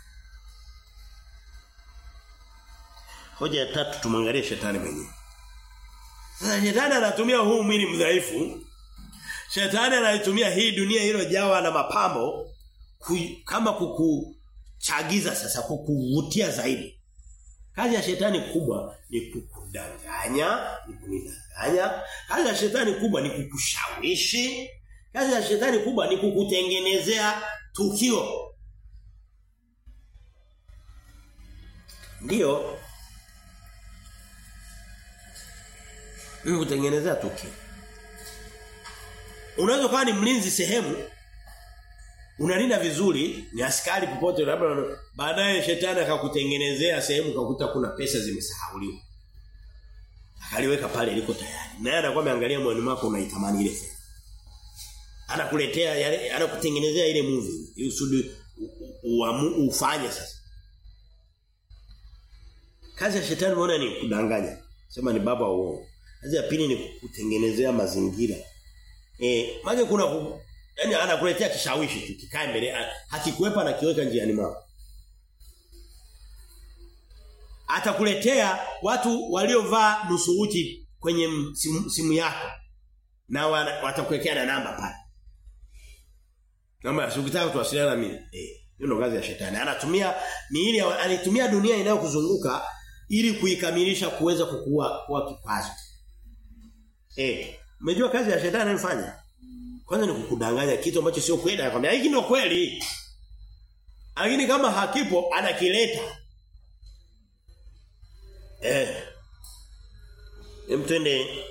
Hoja ya tatu tumwangalie shetani mwenyewe. Sasa shetani anatumia huu mwili mdhaifu. Shetani anaitumia hii dunia iliyojawa na mapambo ku, kama kukuchagiza sasa kukuvutia zaidi. Kazi ya shetani kubwa ni kukudanganya, ni kunidanganya. Kazi ya shetani kubwa ni kukushawishi. Kazi ya shetani kubwa ni kukutengenezea tukio. Ndiyo. Ni kutengenezea tukio. Unaweza kuwa ni mlinzi sehemu unalinda vizuri ni askari popote labda baadaye shetani akakutengenezea sehemu kakuta kuna pesa zimesahauliwa akaliweka pale liko tayari naye anakuwa ameangalia moyoni mwako unaitamani ile fedha anakuletea yale anakutengenezea ile movie ili usudi ufanye sasa kazi ya shetani unaona ni kudanganya sema ni baba uongo kazi ya pili ni kutengenezea mazingira eh maana kuna Yaani anakuletea kishawishi tu kikae mbele hakikuepa na kiweka njiani mwako. Atakuletea watu waliovaa nusu uchi kwenye simu, simu yako. Na watakuwekea na namba pale. Namba ukitaka tuwasiliana na mimi. Eh, hiyo ndo kazi ya shetani. Anatumia miili anatumia dunia inayokuzunguka ili kuikamilisha kuweza kukua kuwa kikwazo. Eh, umejua kazi ya shetani anayofanya? Kwanza ni kukudanganya kitu ambacho sio kweli, anakuambia hiki ndio kweli. Lakini kama hakipo anakileta. Eh. Hem twende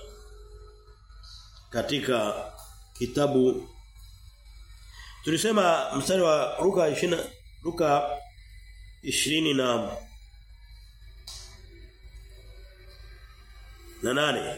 katika kitabu tulisema mstari wa Luka 20 Luka 20 na na nane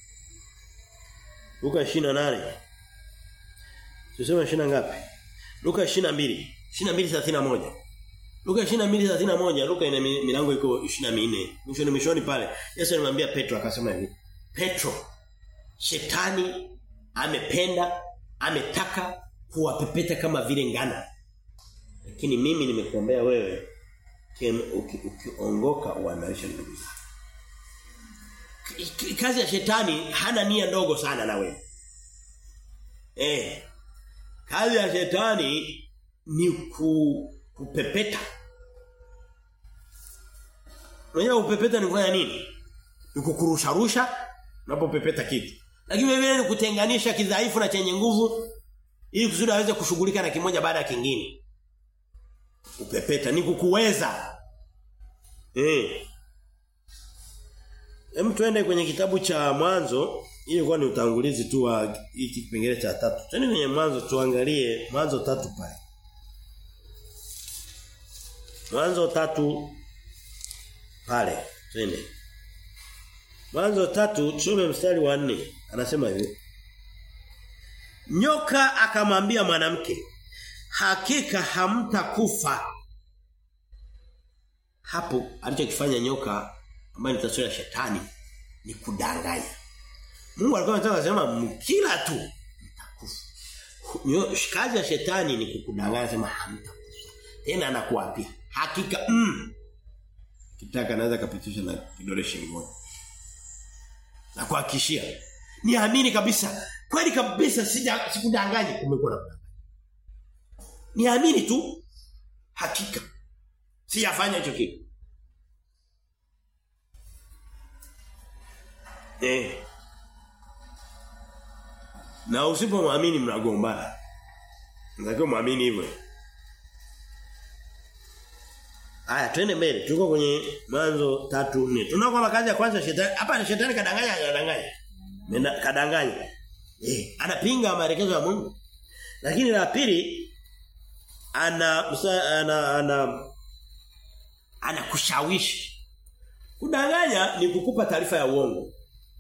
Luka 28 Tuseme 20 ngapi? Luka 22. 22:31. Luka 22:31, Luka ina milango iko 24. Mwishoni mwishoni pale. Yesu alimwambia Petro akasema hivi. Petro, shetani amependa, ametaka kuwapepeta kama vile ngano. Lakini mimi nimekuombea wewe ukiongoka uimarishe ndugu zako. Kazi ya shetani hana nia ndogo sana na wewe. Eh, Kazi ya shetani ni ku, kupepeta. Unajua kupepeta ni kufanya nini? Ni kukurusha rusha unapopepeta kitu. Lakini vile ni kutenganisha kidhaifu na chenye nguvu ili kusudi aweze kushughulika na kimoja baada ya kingine. Kupepeta ni kukuweza. Eh. Hem tuende kwenye kitabu cha mwanzo ili ilikuwa ni utangulizi tu wa hiki kipengele cha tatu. Twende kwenye mwanzo tuangalie mwanzo tatu pale. Mwanzo tatu pale. Twende. Mwanzo tatu tusome mstari wa nne Anasema hivi. Nyoka akamwambia mwanamke, "Hakika hamtakufa." Hapo alichokifanya nyoka ambaye ni taswira ya shetani ni kudanganya. Mungu alikuwa anataka kusema mkila tu mtakufa. Kazi ya shetani ni kukudanganya sema hamtakufa. Tena anakuapia hakika mm. Kitaka anaweza kapitisha na kidole shingoni. Na kuhakikishia niamini kabisa kweli kabisa sija sikudanganyi umekuwa na kudanganya. Niamini tu hakika. Siyafanya hicho kitu. Eh. Na usipomwamini mnagombana. Unatakiwa muamini hivyo. Haya twende mbele. Tuko kwenye mwanzo 3:4. Tunaona kwamba kazi ya kwanza shetani hapa ni shetani kadanganya kadanganya. Mena kadanganya. Eh, anapinga maelekezo ya Mungu. Lakini la pili ana ana ana anakushawishi. Kudanganya ni kukupa taarifa ya uongo.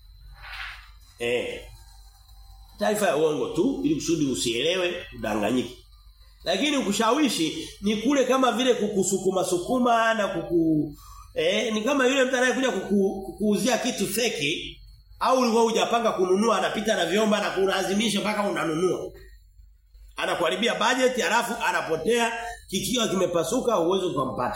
Eh. Taarifa ya uongo tu ili kusudi usielewe, udanganyike. Lakini ukushawishi ni kule kama vile kukusukuma sukuma na kuku eh ni kama yule mtu anayekuja kuku, kukuuzia kitu feki au ulikuwa hujapanga kununua anapita na vyomba na kulazimisha mpaka unanunua. Anakuharibia budget halafu anapotea kikiwa kimepasuka uwezo kumpata.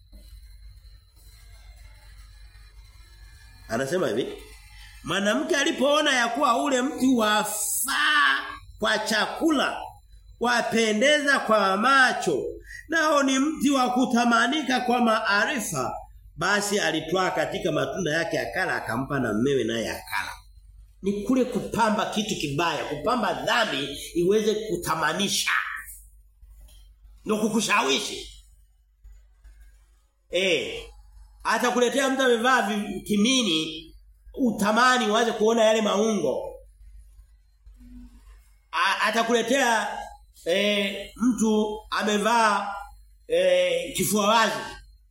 Anasema hivi Mwanamke alipoona ya kuwa ule mti wafaa kwa chakula wapendeza kwa macho nao ni mti wa kutamanika kwa maarifa basi alitwaa katika matunda yake akala akampa na mmewe naye akala ni kule kupamba kitu kibaya kupamba dhambi iweze kutamanisha ndio kukushawishi eh hata kuletea mtu amevaa kimini utamani uanze kuona yale maungo atakuletea e, mtu amevaa e, kifua wazi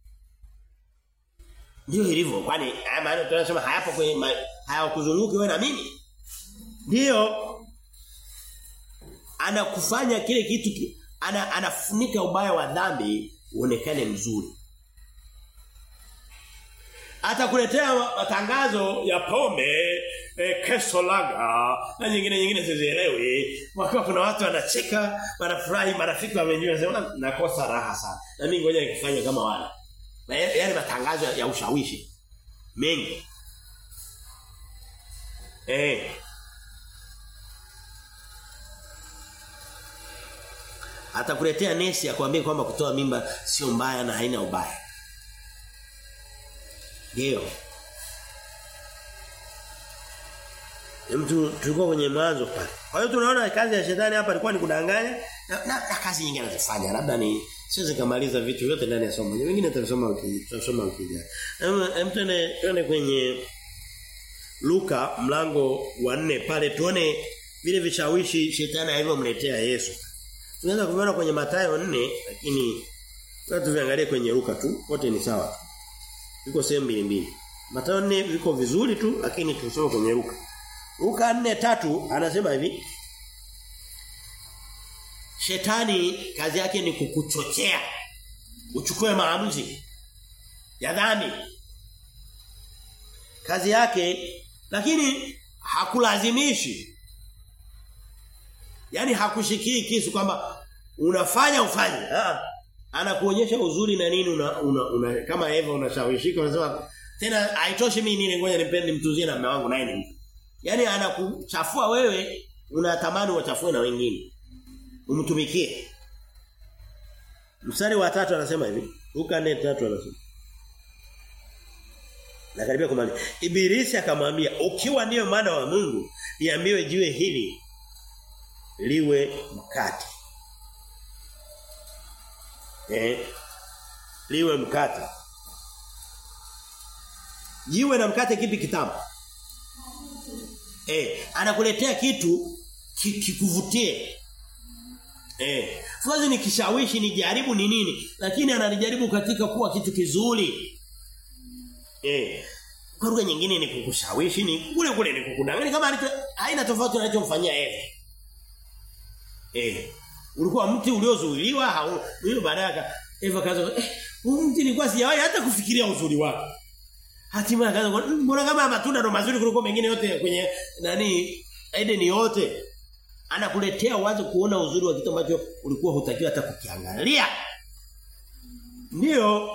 ndio ilivyo kwani maana tunasema hayapo kwenye hayakuzunguki wewe na mimi ndio anakufanya kile kitu ki, ana, anafunika ubaya wa dhambi uonekane mzuri atakuletea matangazo ya pombe e, keso laga na nyingine nyingine sizielewi wakiwa kuna watu wanacheka wanafurahi marafiki wamenjua wanasema nakosa raha sana na mimi ngoja nikifanye kama wale yale matangazo ya ushawishi mengi eh atakuletea nesi akwambie kwamba kutoa mimba sio mbaya na haina ubaya ndio. Mtu tulikuwa kwenye mwanzo pale. Kwa hiyo tunaona kazi ya shetani hapa ilikuwa ni kudanganya na, na, na kazi nyingine anazifanya. Labda ni siwezi kumaliza vitu vyote ndani ya somo. Wengine tutasoma tutasoma ukija. Hem tuende tuende kwenye Luka mlango wa 4 pale tuone vile vishawishi shetani alivyomletea Yesu. Tunaweza kuviona kwenye Mathayo 4 lakini sasa tuviangalie kwenye Luka tu. Wote ni sawa tu viko sehemu mbili mbili. Mathayo 4 viko vizuri tu lakini tusome kwenye Luka. Luka 4:3 anasema hivi. Shetani kazi yake ni kukuchochea uchukue maamuzi ya dhambi. Kazi yake lakini hakulazimishi. Yaani hakushikii kisu kwamba unafanya ufanye. Ah anakuonyesha uzuri na nini una, una, una kama Eva unashawishika unasema tena haitoshi mimi nile ngoja nipende nimtuzie na mume wangu naye ni Yaani anakuchafua wewe unatamani wachafue na wengine. Umtumikie. Mstari wa tatu anasema hivi. Luka 4:3 anasema. Na karibia kumaliza. Ibilisi akamwambia, "Ukiwa ndiyo mwana wa Mungu, niambiwe jiwe hili liwe mkate." Eh. Liwe mkate. Jiwe na mkate kipi kitamu? Eh, anakuletea kitu kikuvutie. Eh, siwezi nikishawishi nijaribu ni nini, lakini ananijaribu katika kuwa kitu kizuri. Eh, kwa lugha nyingine ni kukushawishi ni kule kule ni kukudanganya kama alicho haina tofauti na alichomfanyia Eve. Eh, ulikuwa mti uliozuiliwa hau hiyo baadaye Eva kaza eh huu mti nilikuwa sijawahi hata kufikiria uzuri wake. Hatimaye kaza mbona kama matunda ndo mazuri kuliko mengine yote kwenye nani Eden yote. Anakuletea wazo kuona uzuri wa kitu ambacho ulikuwa hutakiwa hata kukiangalia. Ndio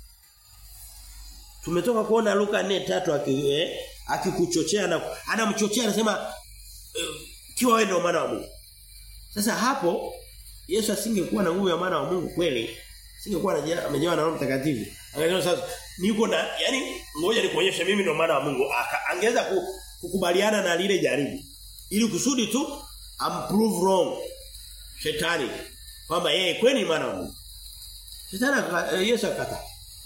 Tumetoka kuona Luka 4:3 eh, akikuchochea na anamchochea anasema eh, kiwa wewe ndio mwana wa Mungu. Sasa hapo Yesu asingekuwa na nguvu ya mwana wa Mungu kweli Singekuwa amejawa na Roho Mtakatifu. Angesema sasa niko na yani ngoja nikuonyeshe mimi ndo maana wa Mungu. Angeweza kukubaliana na lile jaribu. Ili kusudi tu amprove wrong shetani kwamba yeye kweli ni maana wa Mungu. Shetani Yesu akata.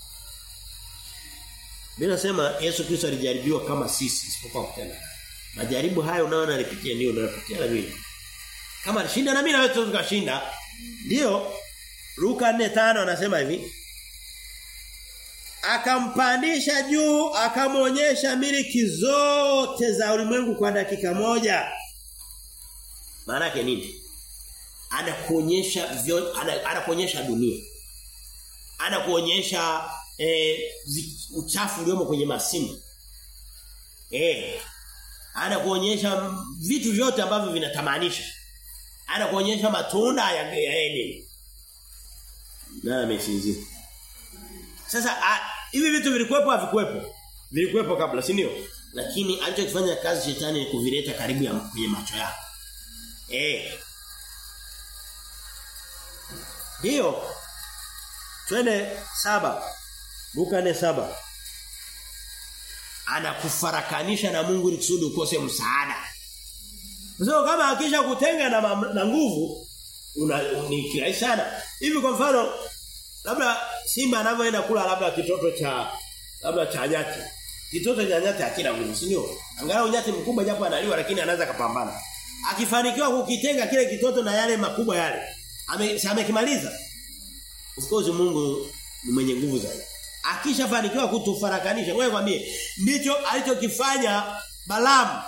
Bila nasema Yesu Kristo alijaribiwa kama sisi isipokuwa kutenda. Majaribu hayo unaona alipitia ndio unayopitia na mimi. Kama alishinda na mimi na wewe tukashinda. Ndio Luka 4:5 anasema hivi. Akampandisha juu, akamwonyesha miliki zote za ulimwengu kwa dakika moja. Maana yake nini? Anakuonyesha anakuonyesha dunia. Anakuonyesha eh, uchafu uliomo kwenye masimu. Eh. Anakuonyesha vitu vyote ambavyo vinatamanisha. Anakuonyesha matunda ya, ya Edeni. Na amesinzia. Sasa hivi vitu vilikuwepo havikuwepo? Vilikuwepo kabla, si ndio? Lakini alichokifanya kazi shetani ni kuvileta karibu ya kwenye macho yako. Eh. Ndio. Twende saba. Luka ne saba. Anakufarakanisha na Mungu ili kusudi ukose msaada. So kama akisha kutenga na, na nguvu una ni kirahisi sana. Hivi kwa mfano labda simba anavyoenda kula labda kitoto cha labda cha nyati. Kitoto cha nyati hakina nguvu, si ndio? Angalau nyati mkubwa japo analiwa lakini anaweza kapambana. Akifanikiwa kukitenga kile kitoto na yale makubwa yale, ame amekimaliza. Of course Mungu ni mwenye nguvu zaidi. Akishafanikiwa kutufarakanisha, wewe kwambie ndicho alichokifanya Balaam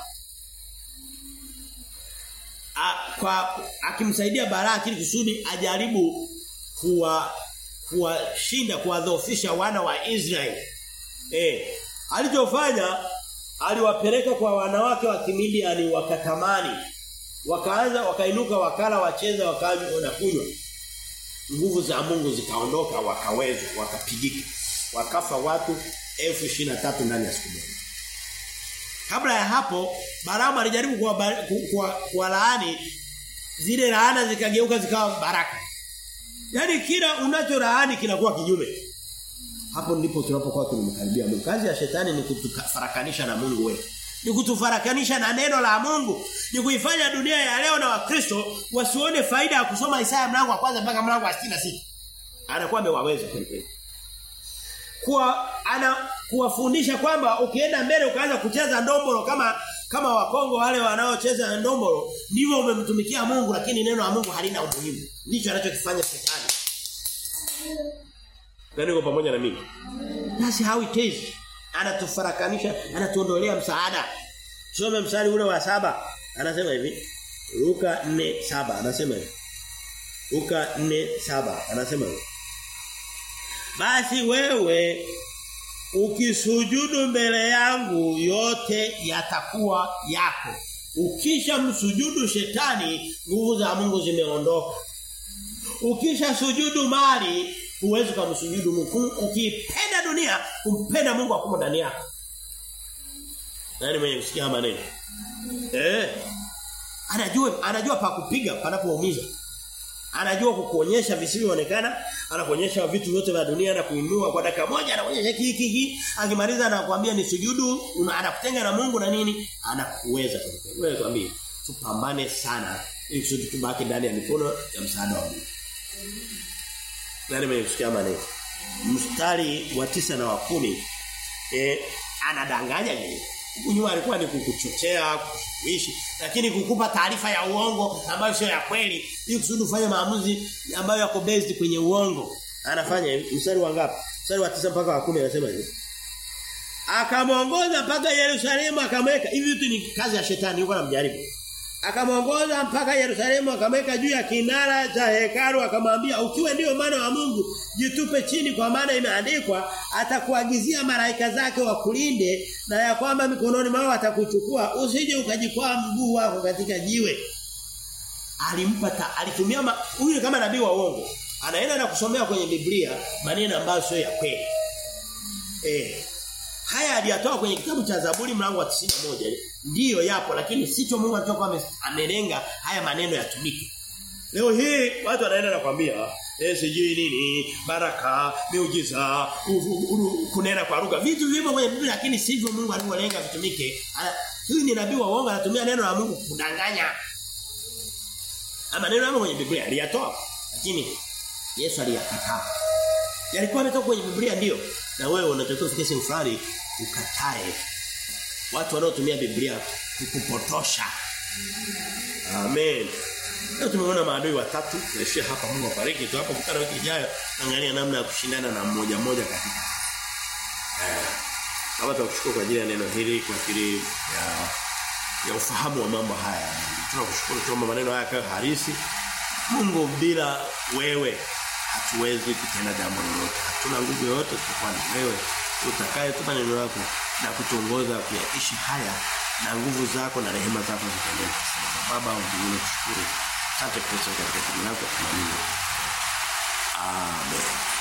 A, kwa akimsaidia Balaki ili kusudi ajaribu kuwa kuwashinda kuwadhoofisha wana wa Israeli. Eh, alichofanya aliwapeleka kwa wanawake wa Kimidiani wakatamani. Wakaanza wakainuka wakala wacheza wakanywa na kunywa. Nguvu za Mungu zikaondoka wakaweza wakapigika. Wakafa watu 1023 ndani ya siku moja. Kabla ya hapo Balaam alijaribu kwa kwa, kwa laani zile laana zikageuka zikawa baraka. Yaani kila unachoraani kinakuwa kinyume. Hapo ndipo tunapokuwa tunamkaribia Mungu. Kazi ya shetani ni kutufarakanisha na Mungu wetu. Ni kutufarakanisha na neno la Mungu. Ni kuifanya dunia ya leo na Wakristo wasione faida ya kusoma Isaya mlango wa kwanza mpaka mlango wa 66. Anakuwa amewaweza kweli Kuwa ana kuwafundisha kwamba ukienda mbele ukaanza kucheza ndombolo kama kama wakongo wale wanaocheza ndombolo ndivyo umemtumikia Mungu lakini neno la Mungu halina umuhimu. Ndicho anachokifanya shetani. Nani uko pamoja na mimi? That's how it is. Anatufarakanisha, anatuondolea msaada. Tusome mstari ule wa saba Anasema hivi. Luka 4:7 anasema hivi. Luka 4:7 anasema hivi. Basi wewe ukisujudu mbele yangu yote yatakuwa yako. Ukisha msujudu shetani nguvu za Mungu zimeondoka. Ukisha sujudu mali huwezi kumsujudu Mungu. Ukipenda dunia kumpenda Mungu akumo ndani yako. Nani mwenye kusikia maneno? Eh. Anajua anajua pa kupiga panapoumiza. Anajua kukuonyesha visivyoonekana, anakuonyesha vitu vyote vya dunia na kuinua kwa dakika moja anakuonyesha hiki hiki, akimaliza anakuambia ni sujudu, anakutenga na Mungu na nini? Anakuweza kweli. Wewe kwambie, tupambane sana ili kusudi tubaki ndani ya mikono ya msaada wa Mungu. Nani mwenye kusikia maneno? Mstari wa tisa na wa kumi eh anadanganya nini? Kunyuma alikuwa ni kukuchochea, kukuishi, lakini kukupa taarifa ya uongo ambayo sio ya kweli, ili kusudi ufanye maamuzi ambayo yako based kwenye uongo. Anafanya hivi, mstari wa ngapi? Mstari wa tisa mpaka wa kumi anasema hivi. Akamwongoza mpaka Yerusalemu akamweka. Hivi vitu ni kazi ya shetani yuko anamjaribu. Akamwongoza mpaka Yerusalemu akamweka juu ya kinara cha hekalu akamwambia ukiwa ndio maana wa Mungu jitupe chini kwa maana imeandikwa atakuagizia malaika zake wakulinde na ya kwamba mikononi mwao atakuchukua usije ukajikwaa mguu wako katika jiwe. Alimpata alitumia huyu kama nabii wa uongo. Anaenda na kusomea kwenye Biblia maneno ambayo sio ya kweli. Eh. Haya aliyatoa kwenye kitabu cha Zaburi mlango wa 91. Ndiyo yapo lakini sicho Mungu alichokuwa amelenga haya maneno yatumike. Leo hii watu wanaenda nakwambia eh sijui nini baraka miujiza kunena kwa lugha vitu vipo kwenye Biblia lakini sivyo Mungu alivyolenga vitumike huyu ni nabii wa uongo anatumia neno la Mungu kudanganya ama neno la Mungu kwenye Biblia aliyatoa lakini Yesu aliyakataa yalikuwa yametoka kwenye Biblia ndio na wewe unatakiwa ufike sehemu fulani ukatae watu wanaotumia Biblia kukupotosha amen Leo tumeona maadui watatu naishia hapa Mungu awabariki tu hapo kutana wiki ijayo angalia namna ya kushindana na mmoja mmoja katika Baba tunakushukuru kwa ajili ya neno hili kwa ajili ya ya ufahamu wa mambo haya. Tunakushukuru tuomba maneno haya kwa harisi. Mungu bila wewe hatuwezi kutenda jambo lolote. Hatuna nguvu yoyote tutakuwa ni wewe utakaye tupa neno lako na kutuongoza kuyaishi haya na nguvu zako na rehema zako zitendeke. Baba mbinguni kushukuru. Asante Kristo katika jina lako tunaamini. Amen.